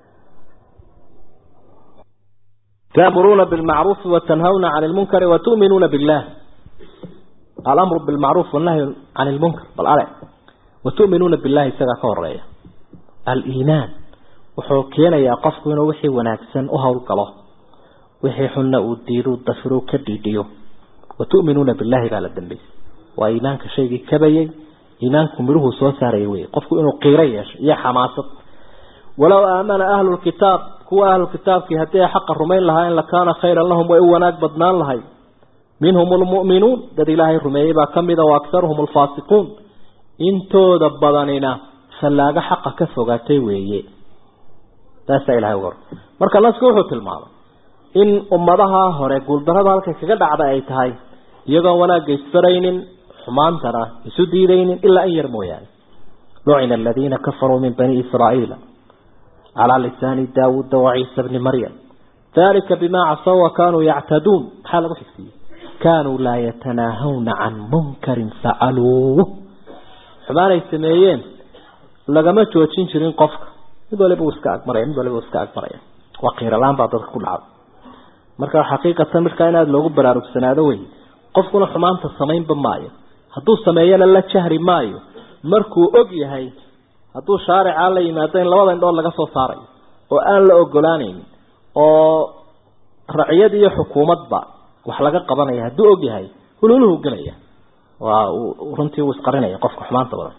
تأمرون بالمعروف وتنهون عن المنكر وتؤمنون بالله الأمر بالمعروف والنهي عن المنكر بالأرع وتؤمنون بالله سيغا كوريا الإيمان وحوكينا يا قفكونا وحي وناكسن أهول قلو وحي حنا وديرو دفرو كديديو وتؤمنون بالله قال الدنبي وإيمانك شيء كبيي إيمانكم مروه سوساري وي قفكو إنو قيريش يا حماسة ولو آمن أهل الكتاب kuwa ahlu kitaabkii haddii ay xaqa rumayn lahaa in lakaana khayran lahum way u wanaag badnaan lahay minhum lmu'minuun dad ilaahay rumeeyey baa ka mida wa akharuhum alfaasiquun intooda badanina fallaago xaqa ka fogaatay weeye taasaa ilahay uga marka nasku wuxuu tilmaamay in ummadaha hore guuldarada halkay kaga dhacda ay tahay iyagoon wanaagga isfaraynin xumaantana isu diidaynin ilaa in yar mooyaane lucina aladiina kafaruu min bani israa'iila على لسان داود وعيسى بن مريم ذلك بما عصوا وكانوا يعتدون حال بحثي كانوا لا يتناهون عن منكر فعلوه حمانا يسميين لقما توجين شرين قفك مدول يبقوا اسكاك مريم مدول يبقوا اسكاك مريم وقير الآن بعض ذلك كل عام مركا حقيقة مركا إناد لوغو برارو بسنادة وي قفكنا حمان تصمين بمايو هدو سميين الله شهر مايو مركو أقي هاي hadduu shaarica la yimaado in labada indhood laga soo saarayo oo aan la ogolaanayn oo raciyad iyo xukuumadba wax laga qabanaya hadduu og yahay hululuhu gelaya waa runtii uu isqarinaya qofka xumaanta badan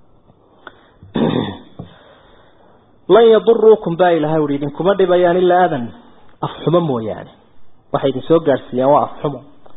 lan yaduruukum baa ilahay uhi idinkuma dhibayaan ilaa adan afxumo mooyaane waxay idin soo gaadhsiiyaan waa afxumo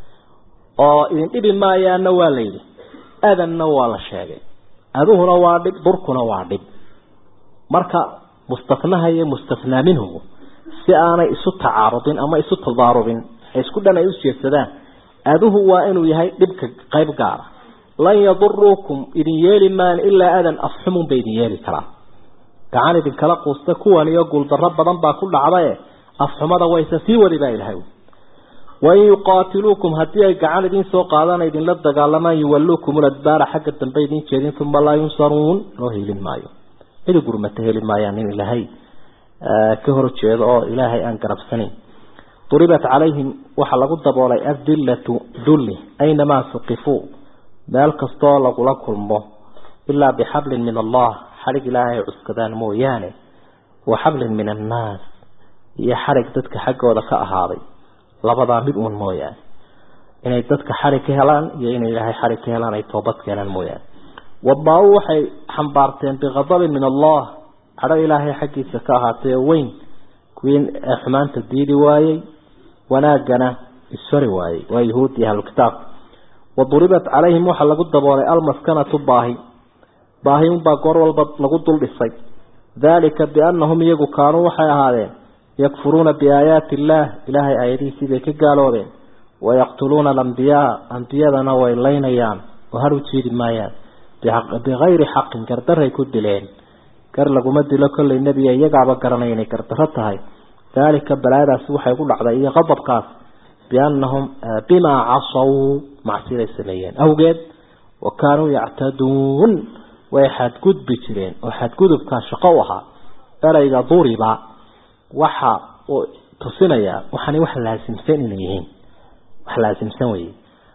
oo idin dhibi maayaanna waa la yidhi adanna waa la sheegay aduhuna waa dhib durkuna waa dhib marka mustanaha iyo mustanaa minhu si aanay isu tacaarudin ama isu tadaarubin isku dhan ay u jeedsadaan aduhu waa inuu yahay dhibka qayb gaara lan yaduruukum idin yeeli maan ilaa adan afxumun bay idin yeeli karaa gacan idinkala quusta kuwan iyo guuldarro badan baa ku dhacdae afxumada wayse sii wadi baa ilahay wain yuqaatiluukum haddii ay gacan idin soo qaadaan idinla dagaalamaan yuwalluukum ladbaara xagga dambe idin jeedin uma laa yunsaruun loo helin maayo cidi gurmata heli maayaan in ilaahay ka hor jeedo oo ilaahay aan garabsanayn duribat calayhim waxaa lagu daboolay adillatu dulli aynamaa suqifuu meel kastoo lagula kulmo ilaa bixablin min allah xadhig ilaahay ay cuskadaan mooyaane wa xablin min annaas iyo xadhig dadka xaggooda ka ahaaday labadaa mid uun mooyaane inay dadka xarig ka helaan iyo inay ilaahay xarig ka helaan ay toobad keenaan mooyaane wadbaa-u waxay xambaarteen biqadabin min allah cadho ilaahay xaggiisa ka ahaatay oo weyn kuwii xumaanta diidi waayey wanaaggana isfari waayey waa yahuud iyo ahlukitaab waduribat calayhim waxaa lagu daboolay almaskanatu baahi baahi unbaa goor walba lagu dul dhisay daalika biannahum iyagu kaanuu waxay ahaadeen yakfuruuna biaayaati illaah ilaahay aayadihiisii bay ka gaaloobeen wayaqtuluuna alambiyaa ambiyadana way laynayaan oo har u jiidi maayaan bikayri xaqin gardaray ku dileen gar laguma dilo kollay nebiga iyagaaba garanaya inay gardarro tahay daalika balaadaasi waxay ku dhacday iyo qadabkaas biannahum bimaa casaw macsiday sameeyeen awgeed wa kaanuu yactaduun way xadgudbi jireen oo xadgudubkaa shaqo u ahaa erayga duriba waxa uu tusinayaa waxaanay wax laasimsan inay yihiin wax laasimsan weye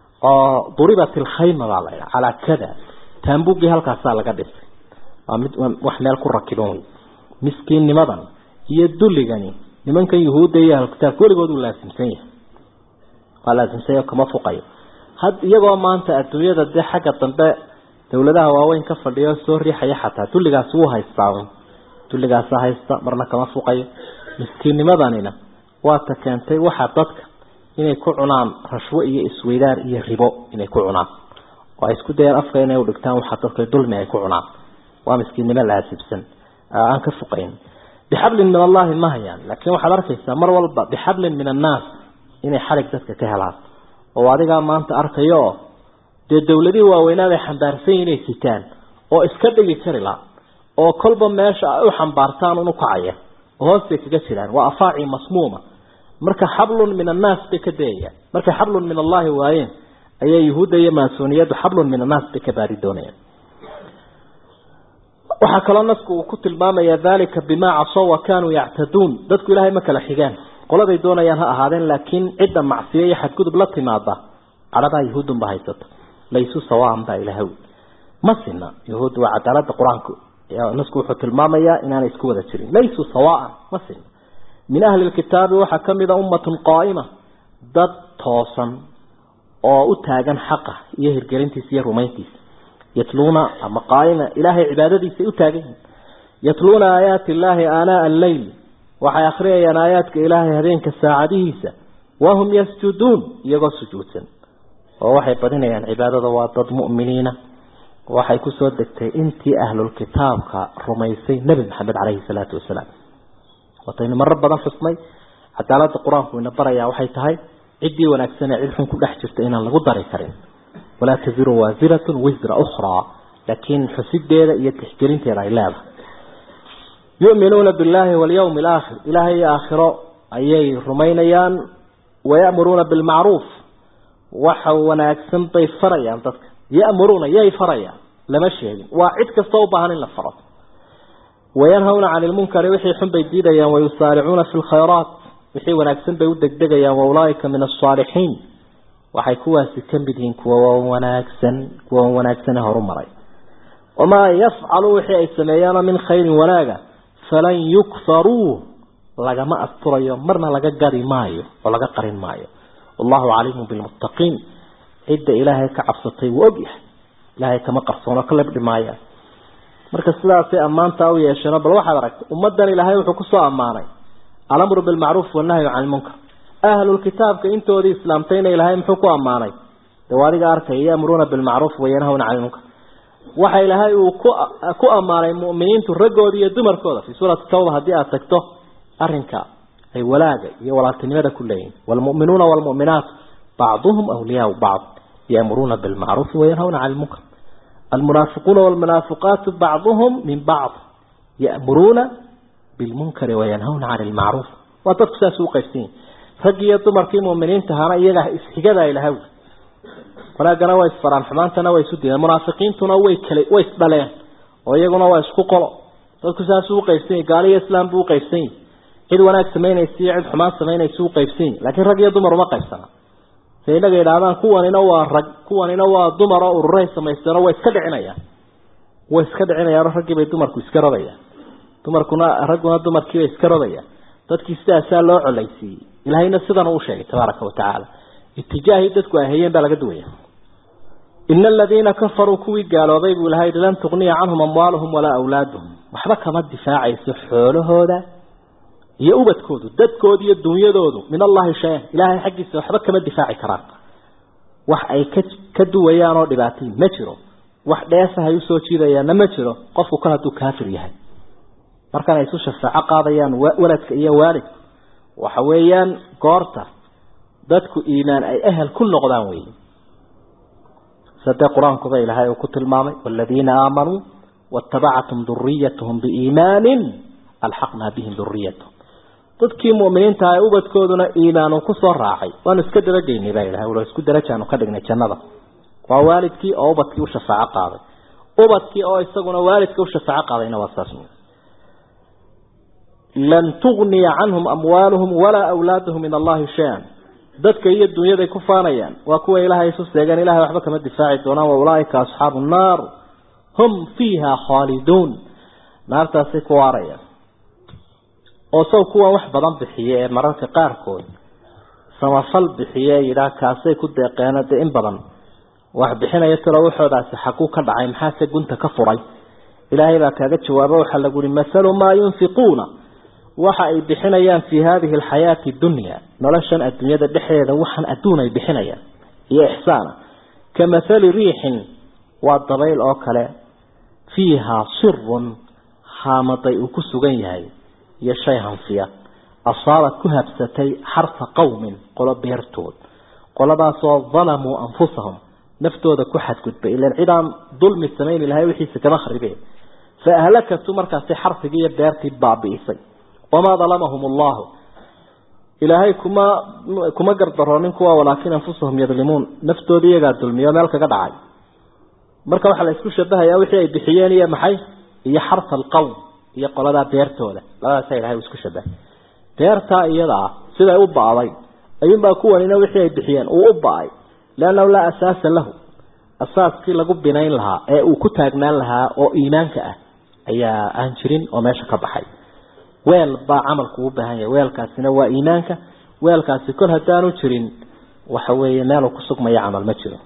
oo duribat ilkhayma baa la ydhaha calaa kada taambugii halkaasaa laga dhisay waa mid wax meel ku rakiban wey miskiinnimadan iyo dulligani nimankan yuhuudda iyo ahlukitaabka weligood uu laasimsan yahay waa laasimsan yahay kama fuqayo had iyagoo maanta adduunyada dee xagga dambe dawladaha waaweyn ka fadhiyo soo riixaya xataa dulligaasi wuu haystaa dulligaasa haysta marna kama fuqayo miskiinnimadanina waata keentay waxaa dadka inay ku cunaan rashwo iyo isweydaar iyo ribo inay ku cunaan oo ay isku dayaan afka inay udhigtaan waxaa dadka dulmi ay ku cunaan waa miskiinnimo laasibsan aan ka fuqayn bixablin min allahi ma hayaan laakiin waxaad arkaysaa mar walba bixablin min annaas inay xalig dadka ka helaan oo adigaa maanta arkayo oo dee dawladihii waaweynaa bay xambaarsan yihin inay sitaan oo iska dhigi kari la oo kolba meesha ay u xambaartaan unu kacaya oo hoostay kaga jiraan waa afaaci masmuuma marka xablun min annaas bay ka dayayaan markay xablun min allahi waayeen ayay yuhuudda iyo maasuuniyaddu xablun min annaas bay ka baari doonayaan waxaa kaloo nasku uu ku tilmaamaya dalika bimaa casow wa kaanuu yactaduun dadku ilaahay ma kala xigaan qoladay doonayaan ha ahaadeen laakiin cidda macsiyo iyo xadgudub la timaada cadhadaa yahuudunba haysata laysu sawaan baa ilahay ma sina yahuud waa cadaalada qur-aanku nasku wuxuu tilmaamayaa inaanay isku wada jirin laysuu sawaan ma sina min ahli lkitaabi waxaa kamida ummatun qaa'ima dad toosan oo u taagan xaqa iyo hirgelintiisa iyo rumayntiisa yatluuna ama qaa'ima ilaahay cibaadadiisa u taagan yihin yatluuna aayaati illaahi aanaa alleyl waxay akhriyayaan aayaadka ilaahay habeenka saacadihiisa wahum yasjuduun iyagoo sujuudsan oo waxay badinayaan cibaadada waa dad mu'miniina waxay kusoo degtay intii ahlulkitaabka rumaysay nebi maxamed caleyhi salaatu wasalaam wataynu marar badan xusnay cadaalada qur-aanku ina barayaa waxay tahay ciddii wanaagsan ee cid xun ku dhex jirta inaan lagu dari karin walaa taziru waasiratun wisra ukhraa laakiin xusideeda iyo tixgelinteeda ay leedahay yu'minuuna billahi walyawmi alaakhir ilaahay iyo aakhiro ayay rumaynayaan wayamuruuna bilmacruuf waxa wanaagsan bay farayaan dadka ya'muruuna yay farayaan lama sheegin waa cid kastoo u baahan in la faro wayanhawna cani lmunkari wixii xun bay diidayaan wayusaaricuuna fi lkhayraat wixii wanaagsan bay u degdegayaan waulaaika min asaalixiin waxay kuwaasi ka mid yihiin kuwa wanaagsan kuwa wanaagsane horumaray wamaa yafcalu wixii ay sameeyaano min khayrin wanaaga falan yukfaruu lagama asturayo marna laga gari maayo oo laga qarin maayo wallahu caliimu bilmuttaqiin cidda ilaahay ka cabsatay wuu ogyahay ilaahay kama qarsoono ka lebdhi maaya marka sidaasay ammaantaa u yeesheen bal waxaad aragtay ummadan ilaahay wuxuu kusoo ammaanay alamru bilmacruuf wanahyu cani lmunkar ahlulkitaabka intoodii islaamtayna ilaahay muxuu ku ammaanay de adiga arkaya yamuruuna bilmacruuf wayanhawna cani lmunkar waxa ilaahay uu ku ammaanay mu'miniintu raggooda iyo dumarkooda fii suurati tawba haddii aad tagto arinka ay walaaga iyo walaaltinimada ku leeyihin waalmu'minuuna waalmu'minaat bacduhum awliyaau bacd yaamuruuna bilmacruufi wayanhawna cani lmunkar almunaafiquuna waalmunaafiqaatu bacduhum min bacd ya'muruuna bilmunkari wayanhawna cani lmacruuf waa dadku saas u qaybsan yihin raggi iyo dumarkii mu'miniinta ahaana iyaga isxigada ilahay wanaagana waa isfaraan xumaantana waa isu diideen munaafiqiintuna way kale way isdhaleen oo iyaguna waa isku qolo dadku saas u qaybsan yihin gaali iyo islaam buu u qaybsan yihin cid wanaag samaynaysa iyo cid xumaan samaynaysa u qaybsan yihin laakiin rag iyo dumar uma qaybsana se inaga yidhahdaan kuwanina waa rag kuwanina waa dumar oo ururay samaysteenoo way iska dhicinayaan way iska dhicinayaanoo raggii bay dumarku iska rodayaan dumarkuna ragguna dumarkiibay iska rodayaan dadkii sidaasaa loo colaysiiyey ilaahayna sidan uu sheegay tabaaraka watacaala itijaahii dadku ay hayeen baa laga duwaya ina aladiina kafaruu kuwii gaaloobay buu ilahay lan tugniya canhum amwaaluhum walaa awlaaduhum waxba kama difaacayso xoolahooda iyo ubadkoodu dadkoodu iyo dunyadoodu min allahi shay-an ilaahay xaggiisa waxba kama difaaci karaan wax ay ka ka duwayaan oo dhibaatayin ma jiro wax dheesahay usoo jiidayaanna ma jiro qofku kal hadduu kaafir yahay markan ay isu shafaaco qaadayaan waladka iyo waalidka waxa weeyaan goorta dadku iimaan ay ehel ku noqdaan wey sadee qur-aankuba ilaahay uu ku tilmaamay waladiina aamanuu waatabacathum duriyatahum biiimaanin alxaqnaa bihim duriyatahum dadkii mu'miniinta ah ubadkooduna iimaan uu kusoo raacay waanu iska dabageynay baa ilahay ula isku darajaanu ka dhignay jannada waa waalidkii oo ubadkii u shafaaco qaaday ubadkii oo isaguna waalidka u shafaaco qaadayna waa saas lan tugniya canhum amwaaluhum walaa awlaaduhum min allahi shay-an dadka iyo dunyaday ku faanayaan waa kuwa ilaahay isu seegaan ilahay waxba kama difaaci doonaan wa ulaaika asxaabu nnaar hum fiiha khaaliduun naartaasay ku waarayaan oo saw kuwan wax badan bixiya ee mararka qaarkood samafal bixiye yidhaah kaasay ku deeqeeno dee in badan wax bixinaya talo waxoodaasi xaguu ka dhacay maxaase gunta ka furay ilaahay baa kaaga jawaabo waxaa lagu uhi mathalu maa yunfiquuna waxa ay bixinayaan fii hadihi alxayaati dunya noloshan adduunyada dhexdeeda waxaan adduun ay bixinayaan iyo ixsaana ka mathali riixin waa dabayl oo kale fiihaa sirun haamaday uu ku sugan yahay iyo shay hanfiya asaabad ku habsatay xarfa qowmin qolo beertood qoladaasoo dalamuu anfusahum naftooda ku xadgudbay ilan cidaan dulmi samayn lahay wixiisa kama kharibeen fa ahlakatu markaasi xarfigii iyo beertii baabi'isay wamaa dalamahum allahu ilaahay kuma kuma gardaroonin kuwa walaakin anfusahum yadlimuun naftooda iyagaa dulmiyo meel kaga dhacay marka waxaa la isku shabahayaa wixii ay bixiyeen iyo maxay iyo xarfa alqowm iyo qoladaa beertooda labadaasa ilahay uu isku shabahay beertaa iyada ah siday u ba'day ayuunbaa kuwanina wixii ay bixiyeen uu u ba'ay leannahu laa asaasa lahu asaaskii lagu binayn lahaa ee uu ku taagnaan lahaa oo iimaanka ah ayaa aan jirin oo meesha ka baxay weel baa camalku u baahan yahay weelkaasina waa iimaanka weelkaasi kol haddaanu jirin waxa weeye meeluu ku sugmaya camal ma jiro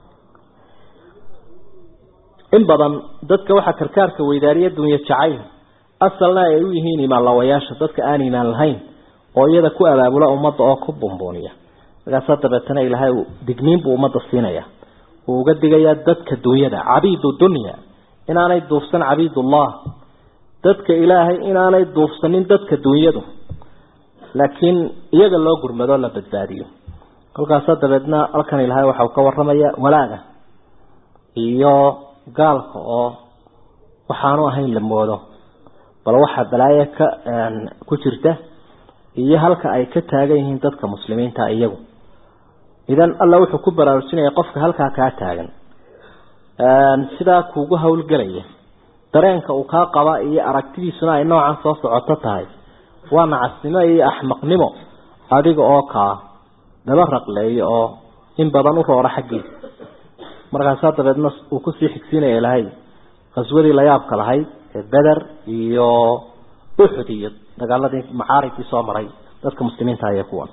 in badan dadka waxaa karkaarka weydaariya dunya jacayl asalna ay u yihiin imaan lawayaasha dadka aan iimaan lahayn oo iyada ku abaabula ummadda oo ku bumbuuniya markaasa dabeetana ilaahay digniin buu ummadda siinaya uu uga digayaa dadka dunyada cabiidu dunya inaanay duufsan cabiidullah dadka ilaahay inaanay duufsanin dadka dunyadu laakiin iyaga loo gurmado la badbaadiyo kolkaasa dabeedna halkan ilaahay waxa uu ka waramaya walaaga iyo gaalka oo waxaanu ahayn la moodo bal waxaa balaayo ka ku jirta iyo halka ay ka taagan yihiin dadka muslimiinta iyagu idan alla wuxuu ku baraarujinaya qofka halkaa kaa taagan sidaa kuugu howlgelaya dareenka uu kaa qaba iyo aragtidiisuna ay noocan soo socoto tahay waa nacasnimo iyo axmaqnimo adiga oo kaa daba raqleeyo oo in badan u roora xaggiisa markaasaa dabeedna uu kusii xigsiinaya ilahay qaswadii la yaabka lahayd ee beder iyo uxud iyo dagaaladii macaarigkii soo maray dadka muslimiinta ayay kuwan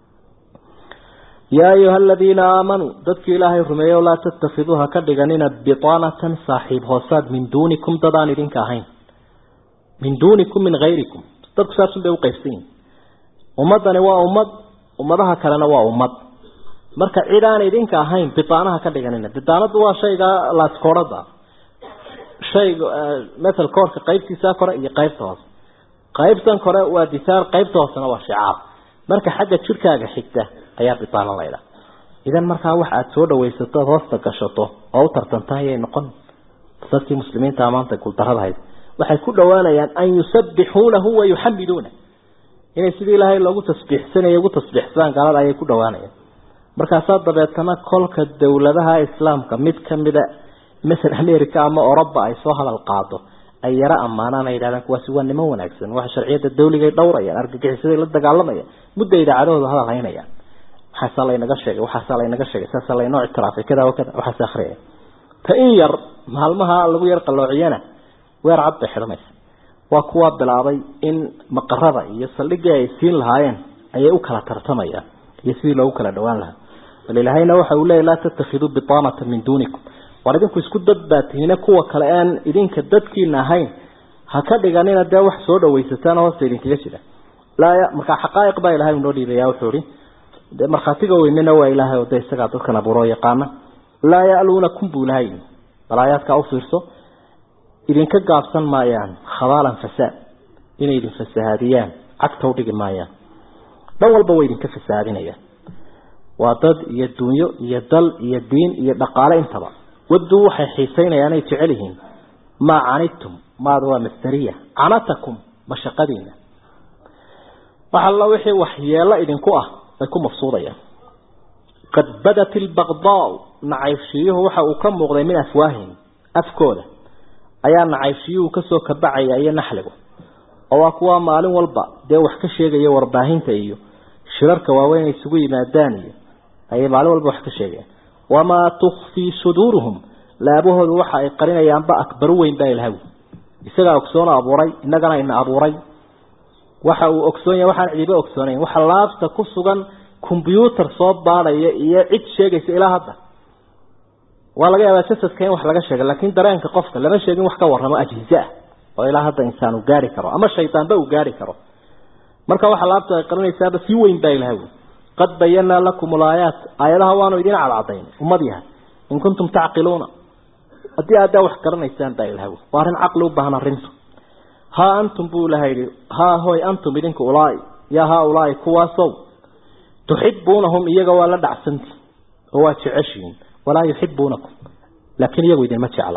yaa ayuha aladiina aamanuu dadkii ilaahay rumeeyo laa tattakiduuha ka dhiganina bitaanatan saaxiib hoosaad min duunikum dadaan idinka ahayn min duunikum min hayrikum dadku saasun bay uqaybsan yihin ummadani waa ummad ummadaha kalena waa ummad marka cid aan idinka ahayn bitaanaha ka dhiganina bitaanadu waa shayga laaskoorada shayga matal koorka qaybtiisa kore iyo qaybta hoose qaybtan kore waa disaar qaybta hoosena waa shicaab marka xagga jirkaaga xigta ayaa bitaano laydha idan markaa wax aada soo dhawaysato oad hoosta gashato oo u tartanta ayay noqon dadkii muslimiinta maanta guuldaradahayd waxay ku dhowaanayaan an yusabbixuunahu wa yuxamiduuna inay sidii ilaahay loogu tasbiixsanaya ugu tasbiixsadaan gaalada ayay ku dhowaanayaan markaasaa dabeetana kolka dowladaha islaamka mid kamida masel america ama oroba ay soo hadal qaado ay yaro ammaanaan ay yidhahdaan kuwaasi waa niman wanaagsan waxa sharciyada dawligay dhowrayaan argagixisaday la dagaalamayaan mudda idaacadahooda hadal haynayaan waxaasaa laynaga sheegay waxaasaa laynaga sheegay saasaa laynoo ictiraafay kada kada waxaas akriyaya ta in yar maalmaha lagu yar qalloociyana weer cad bay xidhanaysa waa kuwa bilaabay in maqarada iyo saldhigii ay siin lahaayeen ayay u kala tartamayaan iyo sidii loogu kala dhawaan lahaa bal ilaahayna waxa uu leeyay laa tattakhiduu bitaanata min duunikum war idinku isku dad baa tihiine kuwa kale aan idinka dadkiina ahayn ha ka dhiganina dee wax soo dhawaysataan hoosta idinkaga jira laa markaa xaqaa'iq baa ilahay unoo dhiibaya wuxuu ihi de markhaatiga weynena waa ilaahay oo de isagaa dadkan abuuroo yaqaana laa ya'luunakum buu ilahay bal aayaadkaa u fiirso idinka gaabsan maayaan khabaalan fasaad inay idin fasahaadiyaan cagta u dhigi maayaan dhan walba way idinka fasahaadinayaan waa dad iyo dunyo iyo dal iyo diin iyo dhaqaale intaba waduu waxay xiisaynayaan ay jecel yihiin maa canidtum maada waa masdariya canatakum mashaqadiina wax alla wixii waxyeelo idinku ah ay ku mafsuudayaan qad badat ilbaqdaau nacaybshiyuhu waxa uu ka muuqday min afwaahihim afkooda ayaa nacaybshiyuhu kasoo kabacaya iyo naxligu oo waa kuwa maalin walba dee wax ka sheegaya warbaahinta iyo shirarka waaweyn ay isugu yimaadaan iyo ayay maalin walba wax ka sheegayaan wamaa tukfii suduuruhum laabahoodu waxa ay qarinayaanba akbaru weyn baa ilahaw isagaa ogsoon abuuray innagana ina abuuray waxa uu ogsoon yahay waxaan cidiba ogsoonayn waxa laabta ku sugan combyuutar soo baadhaya iyo cid sheegaysa ilaa hadda waa laga yaabaa jasadka in wax laga sheega laakiin dareenka qofka lama sheegin wax ka warramo ajhize ah oo ilaa hadda insaan uu gaari karo ama shaydaanba uu gaari karo marka waxa laabta ay qarinaysaaba si weyn baa ilahay qad bayanaa lakum alaayaat aayadaha waanu idin cadcadayn ummad yahay in kuntum tacqiluuna haddii aaddaa wax garanaysaan baa ilahay waa arrin caqli u baahan arrintu haa antum buu ilahay yihi haa hoy antum idinka ulaai yaa haa ulaai kuwaasow tuxibuunahum iyaga waa la dhacsanti oo waa jeceshihiin walaa yuxibuunakum laakiin iyagu idinma jecla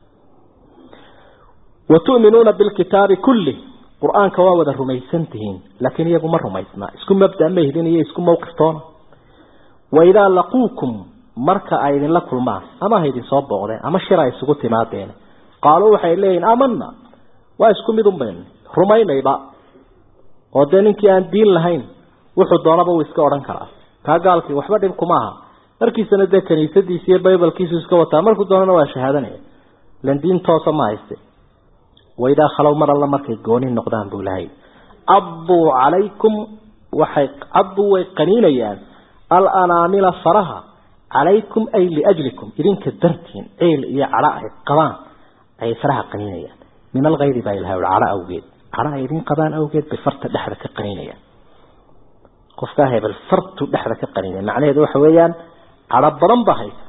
wa tu'minuuna bilkitaabi kulli qur-aanka waa wada rumaysantihiin laakiin iyagu ma rumaysna isku mabda ma hidin iyo isku mawqiftoona wa idaa laquukum marka ay idinla kulmaan ama ha idin soo booqdeen ama shir ay isugu timaadeen qaaluu waxay leeyihin aamana waa isku mid unbayn rumaynayba oo dee ninkii aan diin lahayn wuxuu doonaba uu iska odhan karaa kaa gaalkii waxba dhib kuma aha markiisana dee kaniisadiisi iyo baybalkiisu iska wataa markuu doonana waa shahaadanaya ilan diin toosa ma hayste waidaa khalow mar alla markay gooni noqdaan buu lahay cadduu calaykum waxay cadduu way qaniinayaan alanaamila faraha calaykum ay liajlikum idinka dartiin ciil iyo cadho ay qabaan ayay faraha qaniinayaan min alkayri baa ilahay cadho awgeed cadho ay idin qabaan awgeed bay farta dhexda ka qaniinayaan qofkaa hebel fartu dhexda ka qaniinaya macnaheedu waxa weeyaan cadho badan ba haysa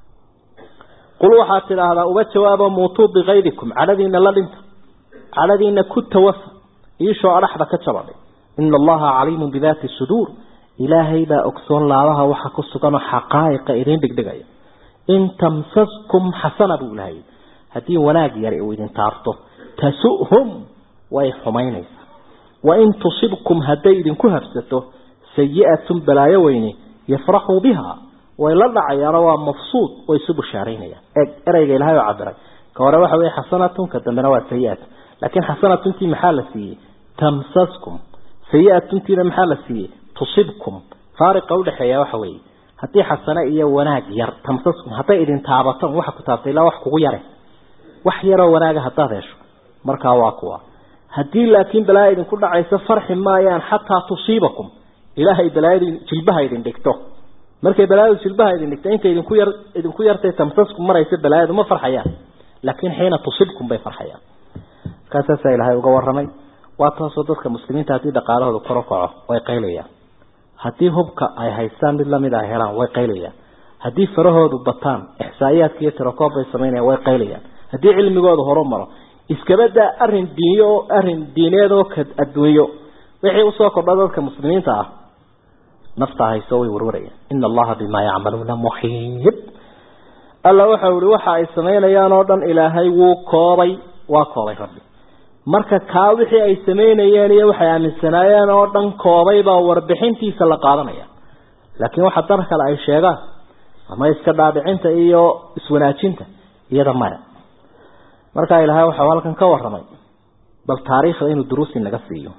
qul waxaad tidhaahdaa uga jawaabo muutuu bikayrikum cadhadiina la dhinta cadhadiina ku tawafa iishoo adhaxda ka jabadhay ina allaha caliimun bidaati suduur ilaahay baa ogsoon laabaha waxa ku suganoo xaqaa'iqa idiin dhigdhigaya in tamsaskum xasana buu ilahay haddii wanaag yar uu idin taarto tasu'hum way xumaynaysaa wain tusibkum hadday idinku habsato sayi'atun balaayo weyne yafraxuu biha way la dhacayaano waa mafsuud way isu bushaaraynayaan eeg ereyga ilahay oo cabiray ka hore waxa weye xasanatun ka dambena waa sayi'atun laakiin xasanatuntii maxaa la siiyey tamsaskum sayi'atuntiina maxaa la siiyey tusibkum faariqa udhexeeya waxa weeye haddii xasane iyo wanaag yar tamsaskum hadday idin taabataan waxa ku taabtay ilaa wax kugu yare wax yaroo wanaaga haddaad hesho markaa waa kuwa haddii laakiin balaaya idinku dhacayso farxi maayaan xataa tusiibakum ilaahay balaayadu jilbaha idin dhigto markay balaayadu jilbaha idin dhigto inta idinku yar idinku yartay tamsaskum maraysa balaayadu ma farxayaan laakiin xiina tusibkum bay farxayaan markaasaasaa ilaahay uga warramay waa taasoo dadka muslimiinta haddii dhaqaalahooda koro kaco way qaylayaan haddii hubka ay haystaan mid lamid a helaan way qaylayaan haddii farahoodu bataan ixsaa'iyaadka iyo tirakoob bay samaynayaan way qaylayaan haddii cilmigooda horu maro iskabadaa arrin diiniyo oo arrin diineed oo ka adduunyo wixii usoo kordha dadka muslimiinta ah nafta hayso way warwarayaan ina allaha bimaa yacmaluuna muxiib alla waxau ihi waxa ay samaynayaan oo dhan ilaahay wuu koobay waa koobay rabbi marka kaa wixii ay samaynayeen iyo waxay aaminsanaayeen oo dhan koobay baa warbixintiisa la qaadanaya laakiin waxa dar kale ay sheegaan ama iska dhaadhicinta iyo iswanaajinta iyada maya markaa ilaahay waxau halkan ka waramay bal taariikhda inuu duruusi naga siiyo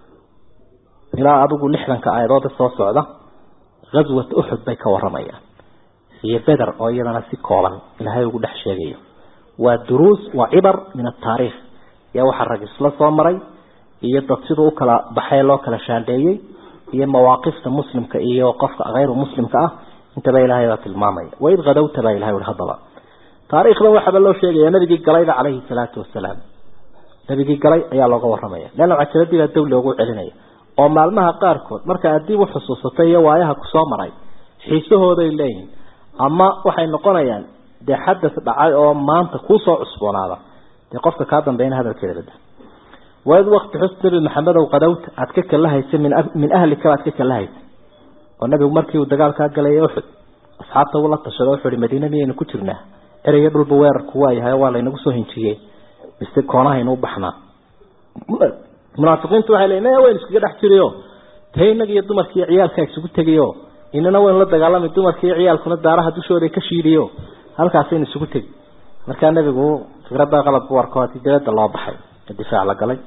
ilaa adigu lixdanka aayadood soo socda ghaswat uxud bay ka waramayaan iyo beder oo iyadana si kooban ilaahay ugu dhex sheegayo waa duruus waa cibar min ataariikh yaa waxaa rag isla soo maray iyo dad siduu ukala baxay loo kala shaandheeyey iyo mawaaqifta muslimka iyo qofka hayru muslimka ah intaba ilaahay baa tilmaamaya waid hadawta baa ilahay ui haddaba taariikhdan waxaaba loo sheegaya nabigii galayba calayhi salaatu wasalaam nabigii galay ayaa looga waramaya leanna cajaladii baa dow loogu celinaya oo maalmaha qaarkood marka aad dib u xusuusatay iyo waayaha kusoo maray xiisahooday leeyihin ama waxay noqonayaan dee xadas dhacay oo maanta kuusoo cusboonaada dee qofka kaa dambeeyna hadalkeeda bada waid wakti xus nabi maxamedow qadowta aad ka kala haysa min min ahlika aad ka kala haysa oo nabigu markii uu dagaalkaa galay uxud asxaabta uu la tashado wuxuu ihi madiina miyaynu ku jirnaa ereyga dhulba weerarku waayahay waa laynagu soo hinjiyey mise koonahaynu u baxnaa munaafiqiintu waxay leeyiin maya waynu iskaga dhex jiriyo tee innaga iyo dumarka iyo ciyaalkaa isugu tegayo inana waynu la dagaalamay dumarka iyo ciyaalkuna daaraha dushooda ka shiidiyo halkaasaynu isugu tegi markaa nebigu fikradda qalabku arko haddii dibadda loo baxay difaac la galay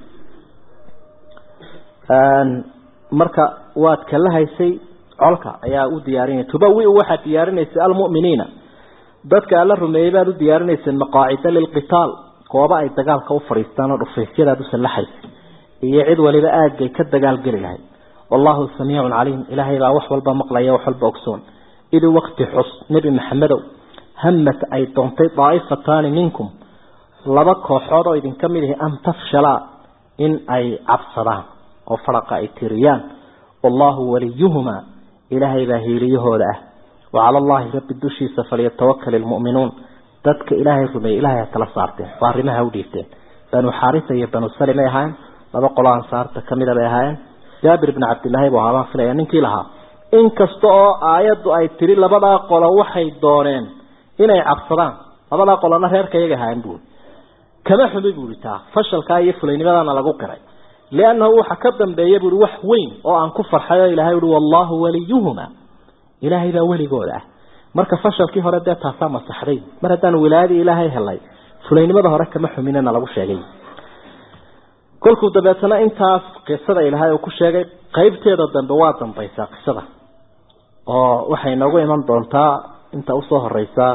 marka waad kala haysay colka ayaa u diyaarinaya tubawi waxaad diyaarinaysay almu'miniina dadka alla rumeeyey baad u diyaarinaysay maqaacida lilqitaal gooba ay dagaalka u fadhiistaan oo dhufaysyadaad u sallaxaysay iyo cid waliba aagay ka dagaalgeli lahayd wallahu samiicun caliim ilaahay baa wax walba maqlaya wax walba ogsoon idi waqti xus nebi maxamedow hamat ay doontay daa'ifataani minkum laba kooxood oo idinka mid ihi an tafshalaa in ay cabsadaan oo faraqa ay tiriyaan wallahu waliyuhumaa ilaahay baa hiiliyahooda ah wacala allahi rabbi dushiisa falyatawakal ilmu'minuun dadka ilaahay rumeeyey ilahay ha tala saarteen oo arrimaha u dhiibteen banu xaarisa iyo banu salim ay ahaayeen laba qolo ansaarta kamida bay ahaayeen jaabir bn cabdillaahi buu ahaabaan filaya ninkii lahaa inkasta oo aayaddu ay tiri labadaa qolo waxay dooneen inay cabsadaan labadaa qolona reerka iyaga ahaayeen buui kama xumi buui taa fashalkaa iyo fulaynimadana lagu qiray liannahu waxa ka dambeeya buui wax weyn oo aan ku farxay oo ilahay ui wallahu waliyuhuma ilaahay baa weligooda ah marka fashalkii hore dee taasaa masaxday mar haddaan wilaayadii ilaahay helay fulaynimada hore kama xuminana lagu sheegay kolkuu dabeetana intaas qisada ilaahay uu ku sheegay qeybteeda dambe waa dambaysaa qisada oo waxay noogu iman doontaa inta usoo horeysa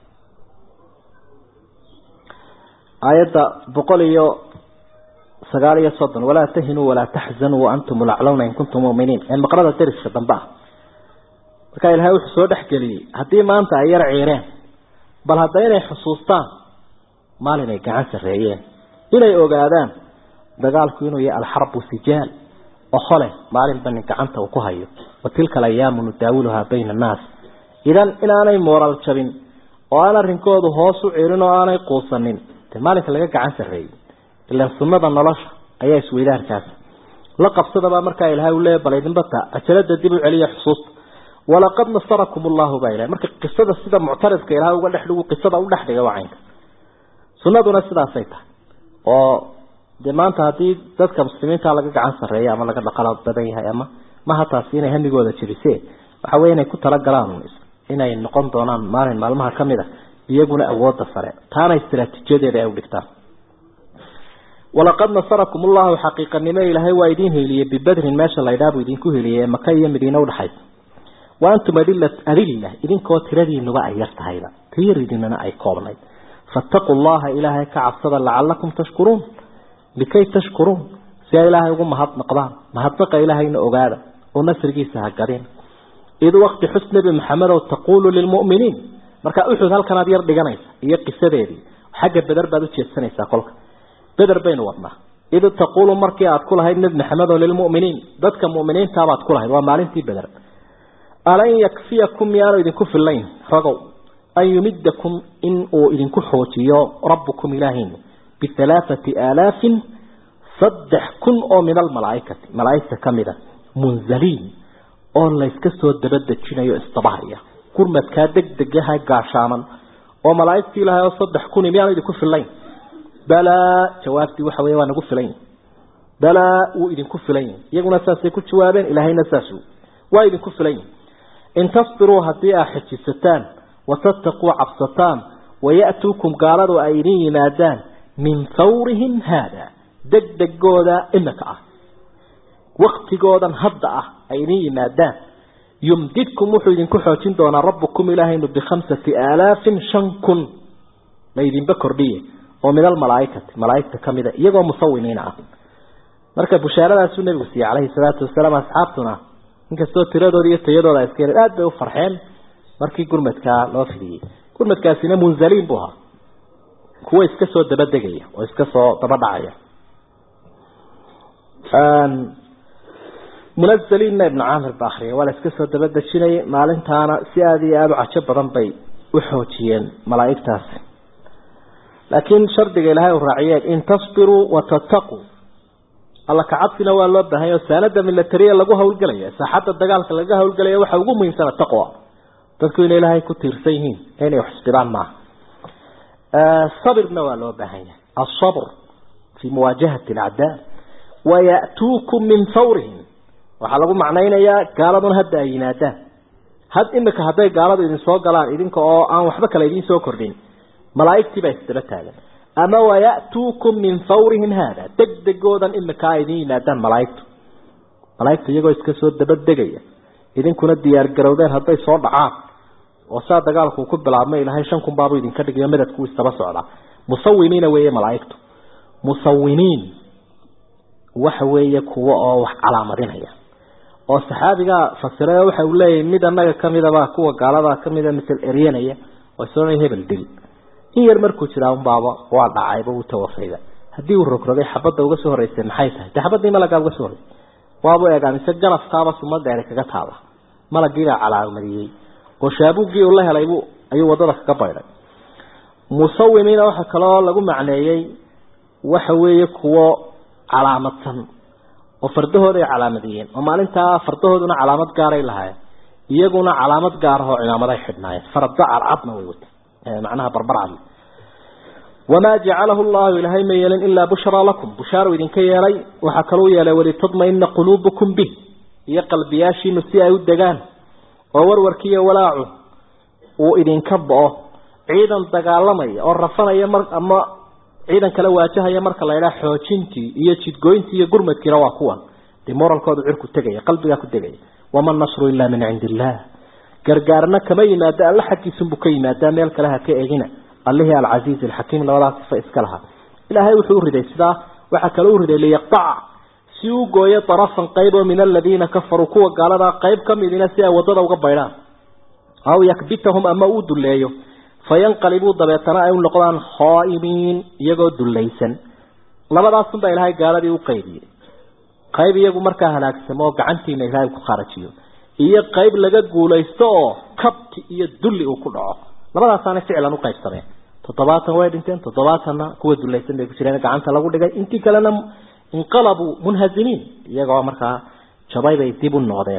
aayadda boqol iyo sagaal iyo soddon walaa tahinuu walaa taxzanuu waantum laclawna in kuntum muminiin ee maqrada dariska dambe ah markaa ilaahay wuxuu soo dhexgeliyey haddii maanta ay yar ciireen bal hadda inay xusuustaan maalin ay gacan sarreeyeen inay ogaadaan dagaalku inuu yahay alxarbu sijaal okhole maalinba nin gacanta uu ku hayo wa tilka alayaamu nudaawiluhaa bayna annaas idan inaanay mooral jabin oo aan arrinkoodu hoos u celin oo aanay quusanin dee maalinka laga gacan sarreeyey ilaan sunnada nolosha ayaa isweydaarkaas la qabsadabaa markaa ilahay u leeya bal idinbata ajalada dib u celiya xusuusta walaqad nasarakum allahu baa ilahay marka qisada sida muctaridka ilahay uga dhexdhigu qisada u dhexdhiga wacaynka sunnaduna sidaasay tahay oo dee maanta haddii dadka muslimiinta laga gacan sarreeya ama laga dhaqala badan yahay ama maha taasi inay hamigooda jebise waxa weye inay ku talagalaan inay noqon doonaan maalin maalmaha kamid a iyaguna awooda sare taana istraatiijiyadeeda ay udhigtaan walaqad nasarakum ullahu xaqiiqanimo ilaahay waa idiin heliyey bibadrin meesha laydhaabu idinku heliyey ee maka iyo madiine udhexaysa wa antum adila adilla idinkoo tiradiinuba ay yar tahayba tiridinana ay koobnayd faataquu llaha ilaahay ka cabsada lacalakum tashkuruun likay tashkuruun si ay ilaahay ugu mahadnaqdaan mahadnaqa ilaahayna ogaada oo nasrigiisa ha gadin id waqti xus nebi maxamedow taquulu lilmu'miniin marka uxud halkanaad yar dhiganaysa iyo qisadeedii xagga beder baad ujeedsanaysaa kolka beder baynu wadnaa id taquulu markii aad ku lahayd nebi maxamedow lilmu'miniin dadka mu'miniintaabaad ku lahayd waa maalintii beder alan yakfiyakum miyaanu idinku fillayn ragow an yumidakum in uu idinku xoojiyo rabbukum ilaahin bihalaathati aalaafin saddex kun oo min almalaaikati malaaigta kamida munzaliin oo layska soo dabadejinayo istabahaya gurmadkaa degdegaha gaashaaman oo malaaigtii ilahay oo saddex kuni miyaanu idinku fillayn balaa jawaabtii waxa wey waa nagu filan yihi balaa wuu idinku filan yihi iyaguna saasay ku jawaabeen ilaahayna saas waa idinku filan yihi in tasbiruu haddii aa xejisataan watattaquu cabsataan waya'tuukum gaaladu ay idin yimaadaan min fawrihim haada degdegooda imika ah waktigoodan hadda ah ay idin yimaadaan yumdidkum wuxuu idinku xoojin doonaa rabbukum ilaahaynu bikhamsati aalaafin shan kun ma idinba kordhiye oo min almalaaikati malaaigta kamida iyagoo musawimiina ah marka bushaaradaasuu nebigu siiyey calayhi salaatu wasalaam asxaabtuna inkastoo tiradooda iyo tayadooda iska yareen aada bay u farxeen markii gurmadkaa loo fidiyey gurmadkaasina munzaliin buu ahaa kuwa iska soo dabadegaya oo iska soo daba dhacaya munazaliinna ibnu caamir ba akriyay waa la iska soo dabadejinayay maalintaana si aada iyo aada u cajo badan bay u xoojiyeen malaa'igtaasi laakiin shardiga ilaahay u raaciyeen in tasbiruu watattaquu alla kacabsina waa loo baahanya o saanada milatariya lagu hawlgelaya saaxadda dagaalka laga hawlgelaya waxa ugu muhiimsana taqwa dadku inay ilaahay ku tiirsan yihiin inay xusbidaan maaha sabirna waa loo baahan yahay asabr fii muwaajahati alacdaa waya'tuukum min fawrihim waxaa lagu macnaynayaa gaaladuna hadda ay yimaadaan had imika hadday gaaladu idin soo galaan idinka oo aan waxba kale idiin soo kordhin malaaigtii baa isdaba taagan ama waya'tuukum min fawrihim haada degdegoodan imika a idin yimaadaan malaaigtu malaaigtu iyagoo iska soo dabadegaya idinkuna diyaar garowdeen hadday soo dhacaan oo saa dagaalku ku bilaabmay ilahay shan kun baabu idinka dhigayo madadku isdaba socdaa musawimiina weeye malaaigtu musawimiin waxa weeye kuwa oo wax calaamadinaya oo saxaabigaa fasiray waxa uu leeyahay mid annaga kamidaba kuwa gaaladaa kamida misal eryanaya oo soonay hebel dil in yar markuu jiraa unbaaba waa dhacayba uu tawafayda haddii uu rogrogay xabadda uga soo horeysay maxay tahay dee xabaddii malagaa uga soo horeysay waabu eegaa mise ganafkaaba suma dheeri kaga taala malagiibaa calaamadiyey oo shaabuuggii uu la helay buu ayuu waddada kaga baydhay musawimiina waxa kaloo lagu macneeyey waxa weeye kuwo calaamadsan oo fardahooda ay calaamadiyeen oo maalintaa fardahooduna calaamad gaaray lahaayeen iyaguna calaamad gaar ah oo cimaamaday xidhnaayeen farada cadcadna way wata macnaha barbarcad wamaa jacalahu llahu ilaahay ma yeelin ilaa bushraa lakum bushaaro idinka yeelay waxaa kaluu yeelay walitadmaina quluubukum bih iyo qalbiyaashiinu si ay u degaan oo warwarkiiyo walaacu uu idinka bo-o ciidan dagaalamaya oo rafanaya mar ama ciidan kala waajahaya marka la yidhaha xoojintii iyo jidgoyntii iyo gurmadkiina waa kuwan dee moralkoodu cirku tegaya qalbigaa ku tegaya wama nasru ilaa min cindi illah gargaarna kama yimaado alla xaggiisunbuu ka yimaadaa meel kale ha ka egina allihii alcasiiz alxakiim labadaas sifa iska lahaa ilaahay wuxuu u riday sidaa waxaa kale u riday liyaqtaca si uu gooyo darafan qayb oo min aladiina kafaruu kuwa gaaladaa qayb ka midina si ay waddada uga baydhaan aw yakbitahum ama uu duleeyo fayanqalibuu dabeetana ay u noqdaan khaa'imiin iyagoo dullaysan labadaasunbaa ilaahay gaaladii u qaybiyey qayb iyagu markaa halaagsamo oo gacantiina ilaahay ku kharajiyo iyo qayb laga guulaysto oo kabti iyo dulli uu ku dhaco labadaasaana ficlan u qaybsameen toddobaatan way dhinteen toddobaatanna kuwa dulaysan bay ku jireen gacanta lagu dhigay intii kalena inqalabuu munhazimiin iyagoo markaa jabay bay dib u noqdeen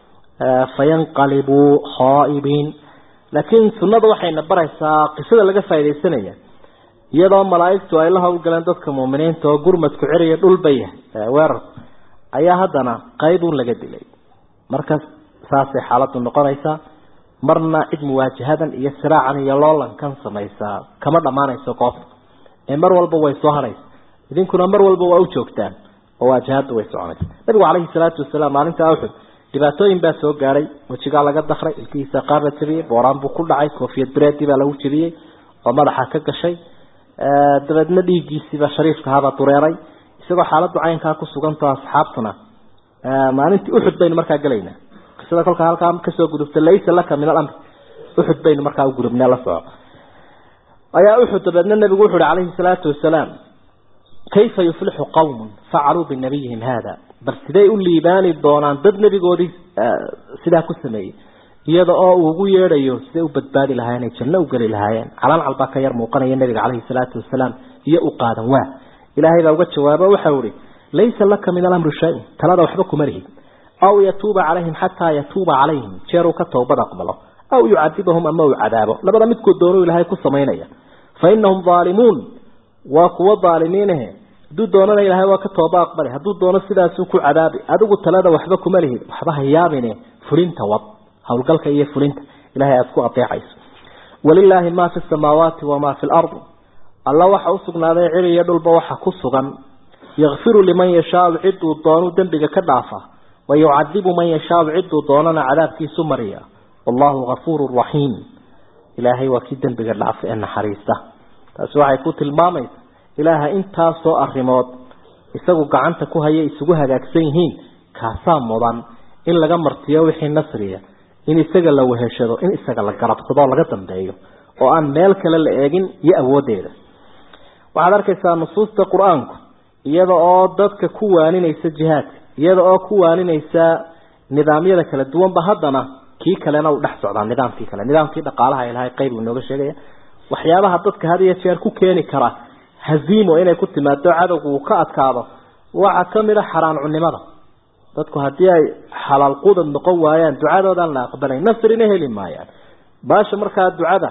fayanqalibuu khaa'ibiin laakiin sunnadu waxayna baraysaa qisada laga faaidaysanaya iyadoo malaa'igtu ay la hawlgaleen dadka muuminiinta oo gurmadku ceriya dhulba yahay weerarku ayaa haddana qaybuun laga dilay marka saasay xaaladdu noqonaysaa marna cid muwaajahadan iyo siraacan iyo loolankan samaysaa kama dhammaanayso goobta ee mar walba way soo haraysa idinkuna mar walba waa u joogtaan oo waajahadda way soconaysa nabigu calayhi salaatu wasalaam maalinta uxud dhibaatooyin baa soo gaadhay wejigaa laga dakray ilkihiisa qaar la jabiyey booraan buu ku dhacay koofiyad bireedii baa lagu jabiyey oo madaxa ka gashay dabeedna dhiiggiisiiba shariifka ahaabaa dureeray isagoo xaaladdu caynkaa ku sugantao asxaabtuna maalintii uxud baynu markaa gelaynaa qisada kolkaa halkaa kasoo gudubta laysa laka min alamr uxud baynu markaa u gudubnee la soco ayaa uxud dabeedna nabigu wuxu uhi calayhi salaatu wasalaam kayfa yuflixu qawmun facaluu binabiyihim haada bal siday u liibaani doonaan dad nebigoodii sidaa ku sameeyey iyada oo uu ugu yeedhayo siday u badbaadi lahaayeen ay janno u geli lahaayeen calaan calbaa ka yar muuqanaya nabiga calayhi salaatu wasalaam iyo u qaadan waa ilaahay baa uga jawaabo waxau ihi laysa laka min alamri shay talada waxba kuma lihid aw yatuuba calayhim xataa yatuuba calayhim jeer uu ka toobad aqbalo aw yucadibahum ama uu cadaabo labada midkood doonuu ilaahay ku samaynaya fa inahum aalimuun waa kuwo aalimiinahe hadduu doonana ilaahay waa ka tooba aqbali hadduu doono sidaasuu ku cadaabi adigu talada waxba kuma lihid waxba ha yaabine fulinta wad howlgalka iyo fulinta ilahay aada ku adeecayso walilaahi maa fi samaawaati wamaa fi lardi alla waxa usugnaaday cir iyo dhulba waxa ku sugan yakfiru liman yashaau ciduu doonuu dembiga ka dhaafa wayucadibu man yashaau ciduu doonana cadaabkiisu mariya wallahu gafuuru raxiim ilaahay waa kii dembiga dhaafa ee naxariista taasi waxay ku tilmaamaysa ilaaha intaasoo arrimood isagu gacanta ku haya isugu hagaagsan yihiin kaasaa mudan in laga martiyo wixii nasriya in isaga la weheshado in isaga la garabsado oo laga dambeeyo oo aan meel kale la eegin iyo awooddeeda waxaad arkaysaa nusuusta qur-aanku iyada oo dadka ku waaninaysa jihaadka iyada oo ku waaninaysa nidaamyada kala duwanba haddana kii kalena uu dhex socdaa nidaamkii kale nidaamkii dhaqaalaha ilahay qayb uu inooga sheegaya waxyaabaha dadka had iyo jeer ku keeni kara haziimo inay ku timaado cadowgu uu ka adkaado waxaa kamid a xaraan cunimada dadku haddii ay xalaal qudad noqon waayaan ducadoodaan la aqbalay nasrina heli maayaan baasha markaa ducada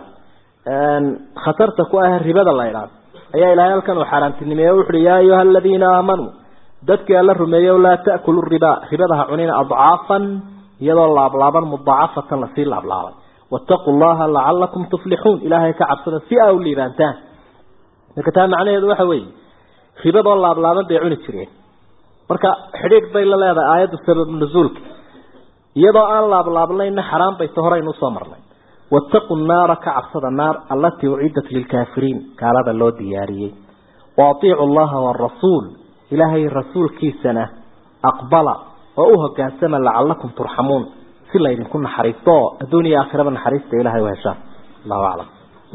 khatarta ku ah ribada la idhaado ayaa ilahay halkan uu xaaraantinimeeye wuxuui yaa ayuha aladiina aamanuu dadkii alla rumeeyo laa ta'kulu riba ribada ha cunina adcaafan iyadoo laablaaban mudaacafatan lasii laablaabay wattaquu llaha lacalakum tuflixuun ilaahay ka cabsada si aa u liibaantaan marka taa macnaheedu waxa weeye ribadoo laablaaban bay cuni jireen marka xidhiidh bay la leedahay aayaddu sabab nuzuulka iyadoo aan laablaabnayna xaraan bayse horeynu usoo marnay wattaquu naara ka cabsada naar allatii ucidat lilkaafiriin gaalada loo diyaariyey wa atiicu allaha waarasuul ilaahay rasuulkiisana aqbala oo u hogaansama lacalakum turxamuun si laydinku naxariisto oo adduun iyo aakhiraba naxariista ilahay u heshaan allahu aclam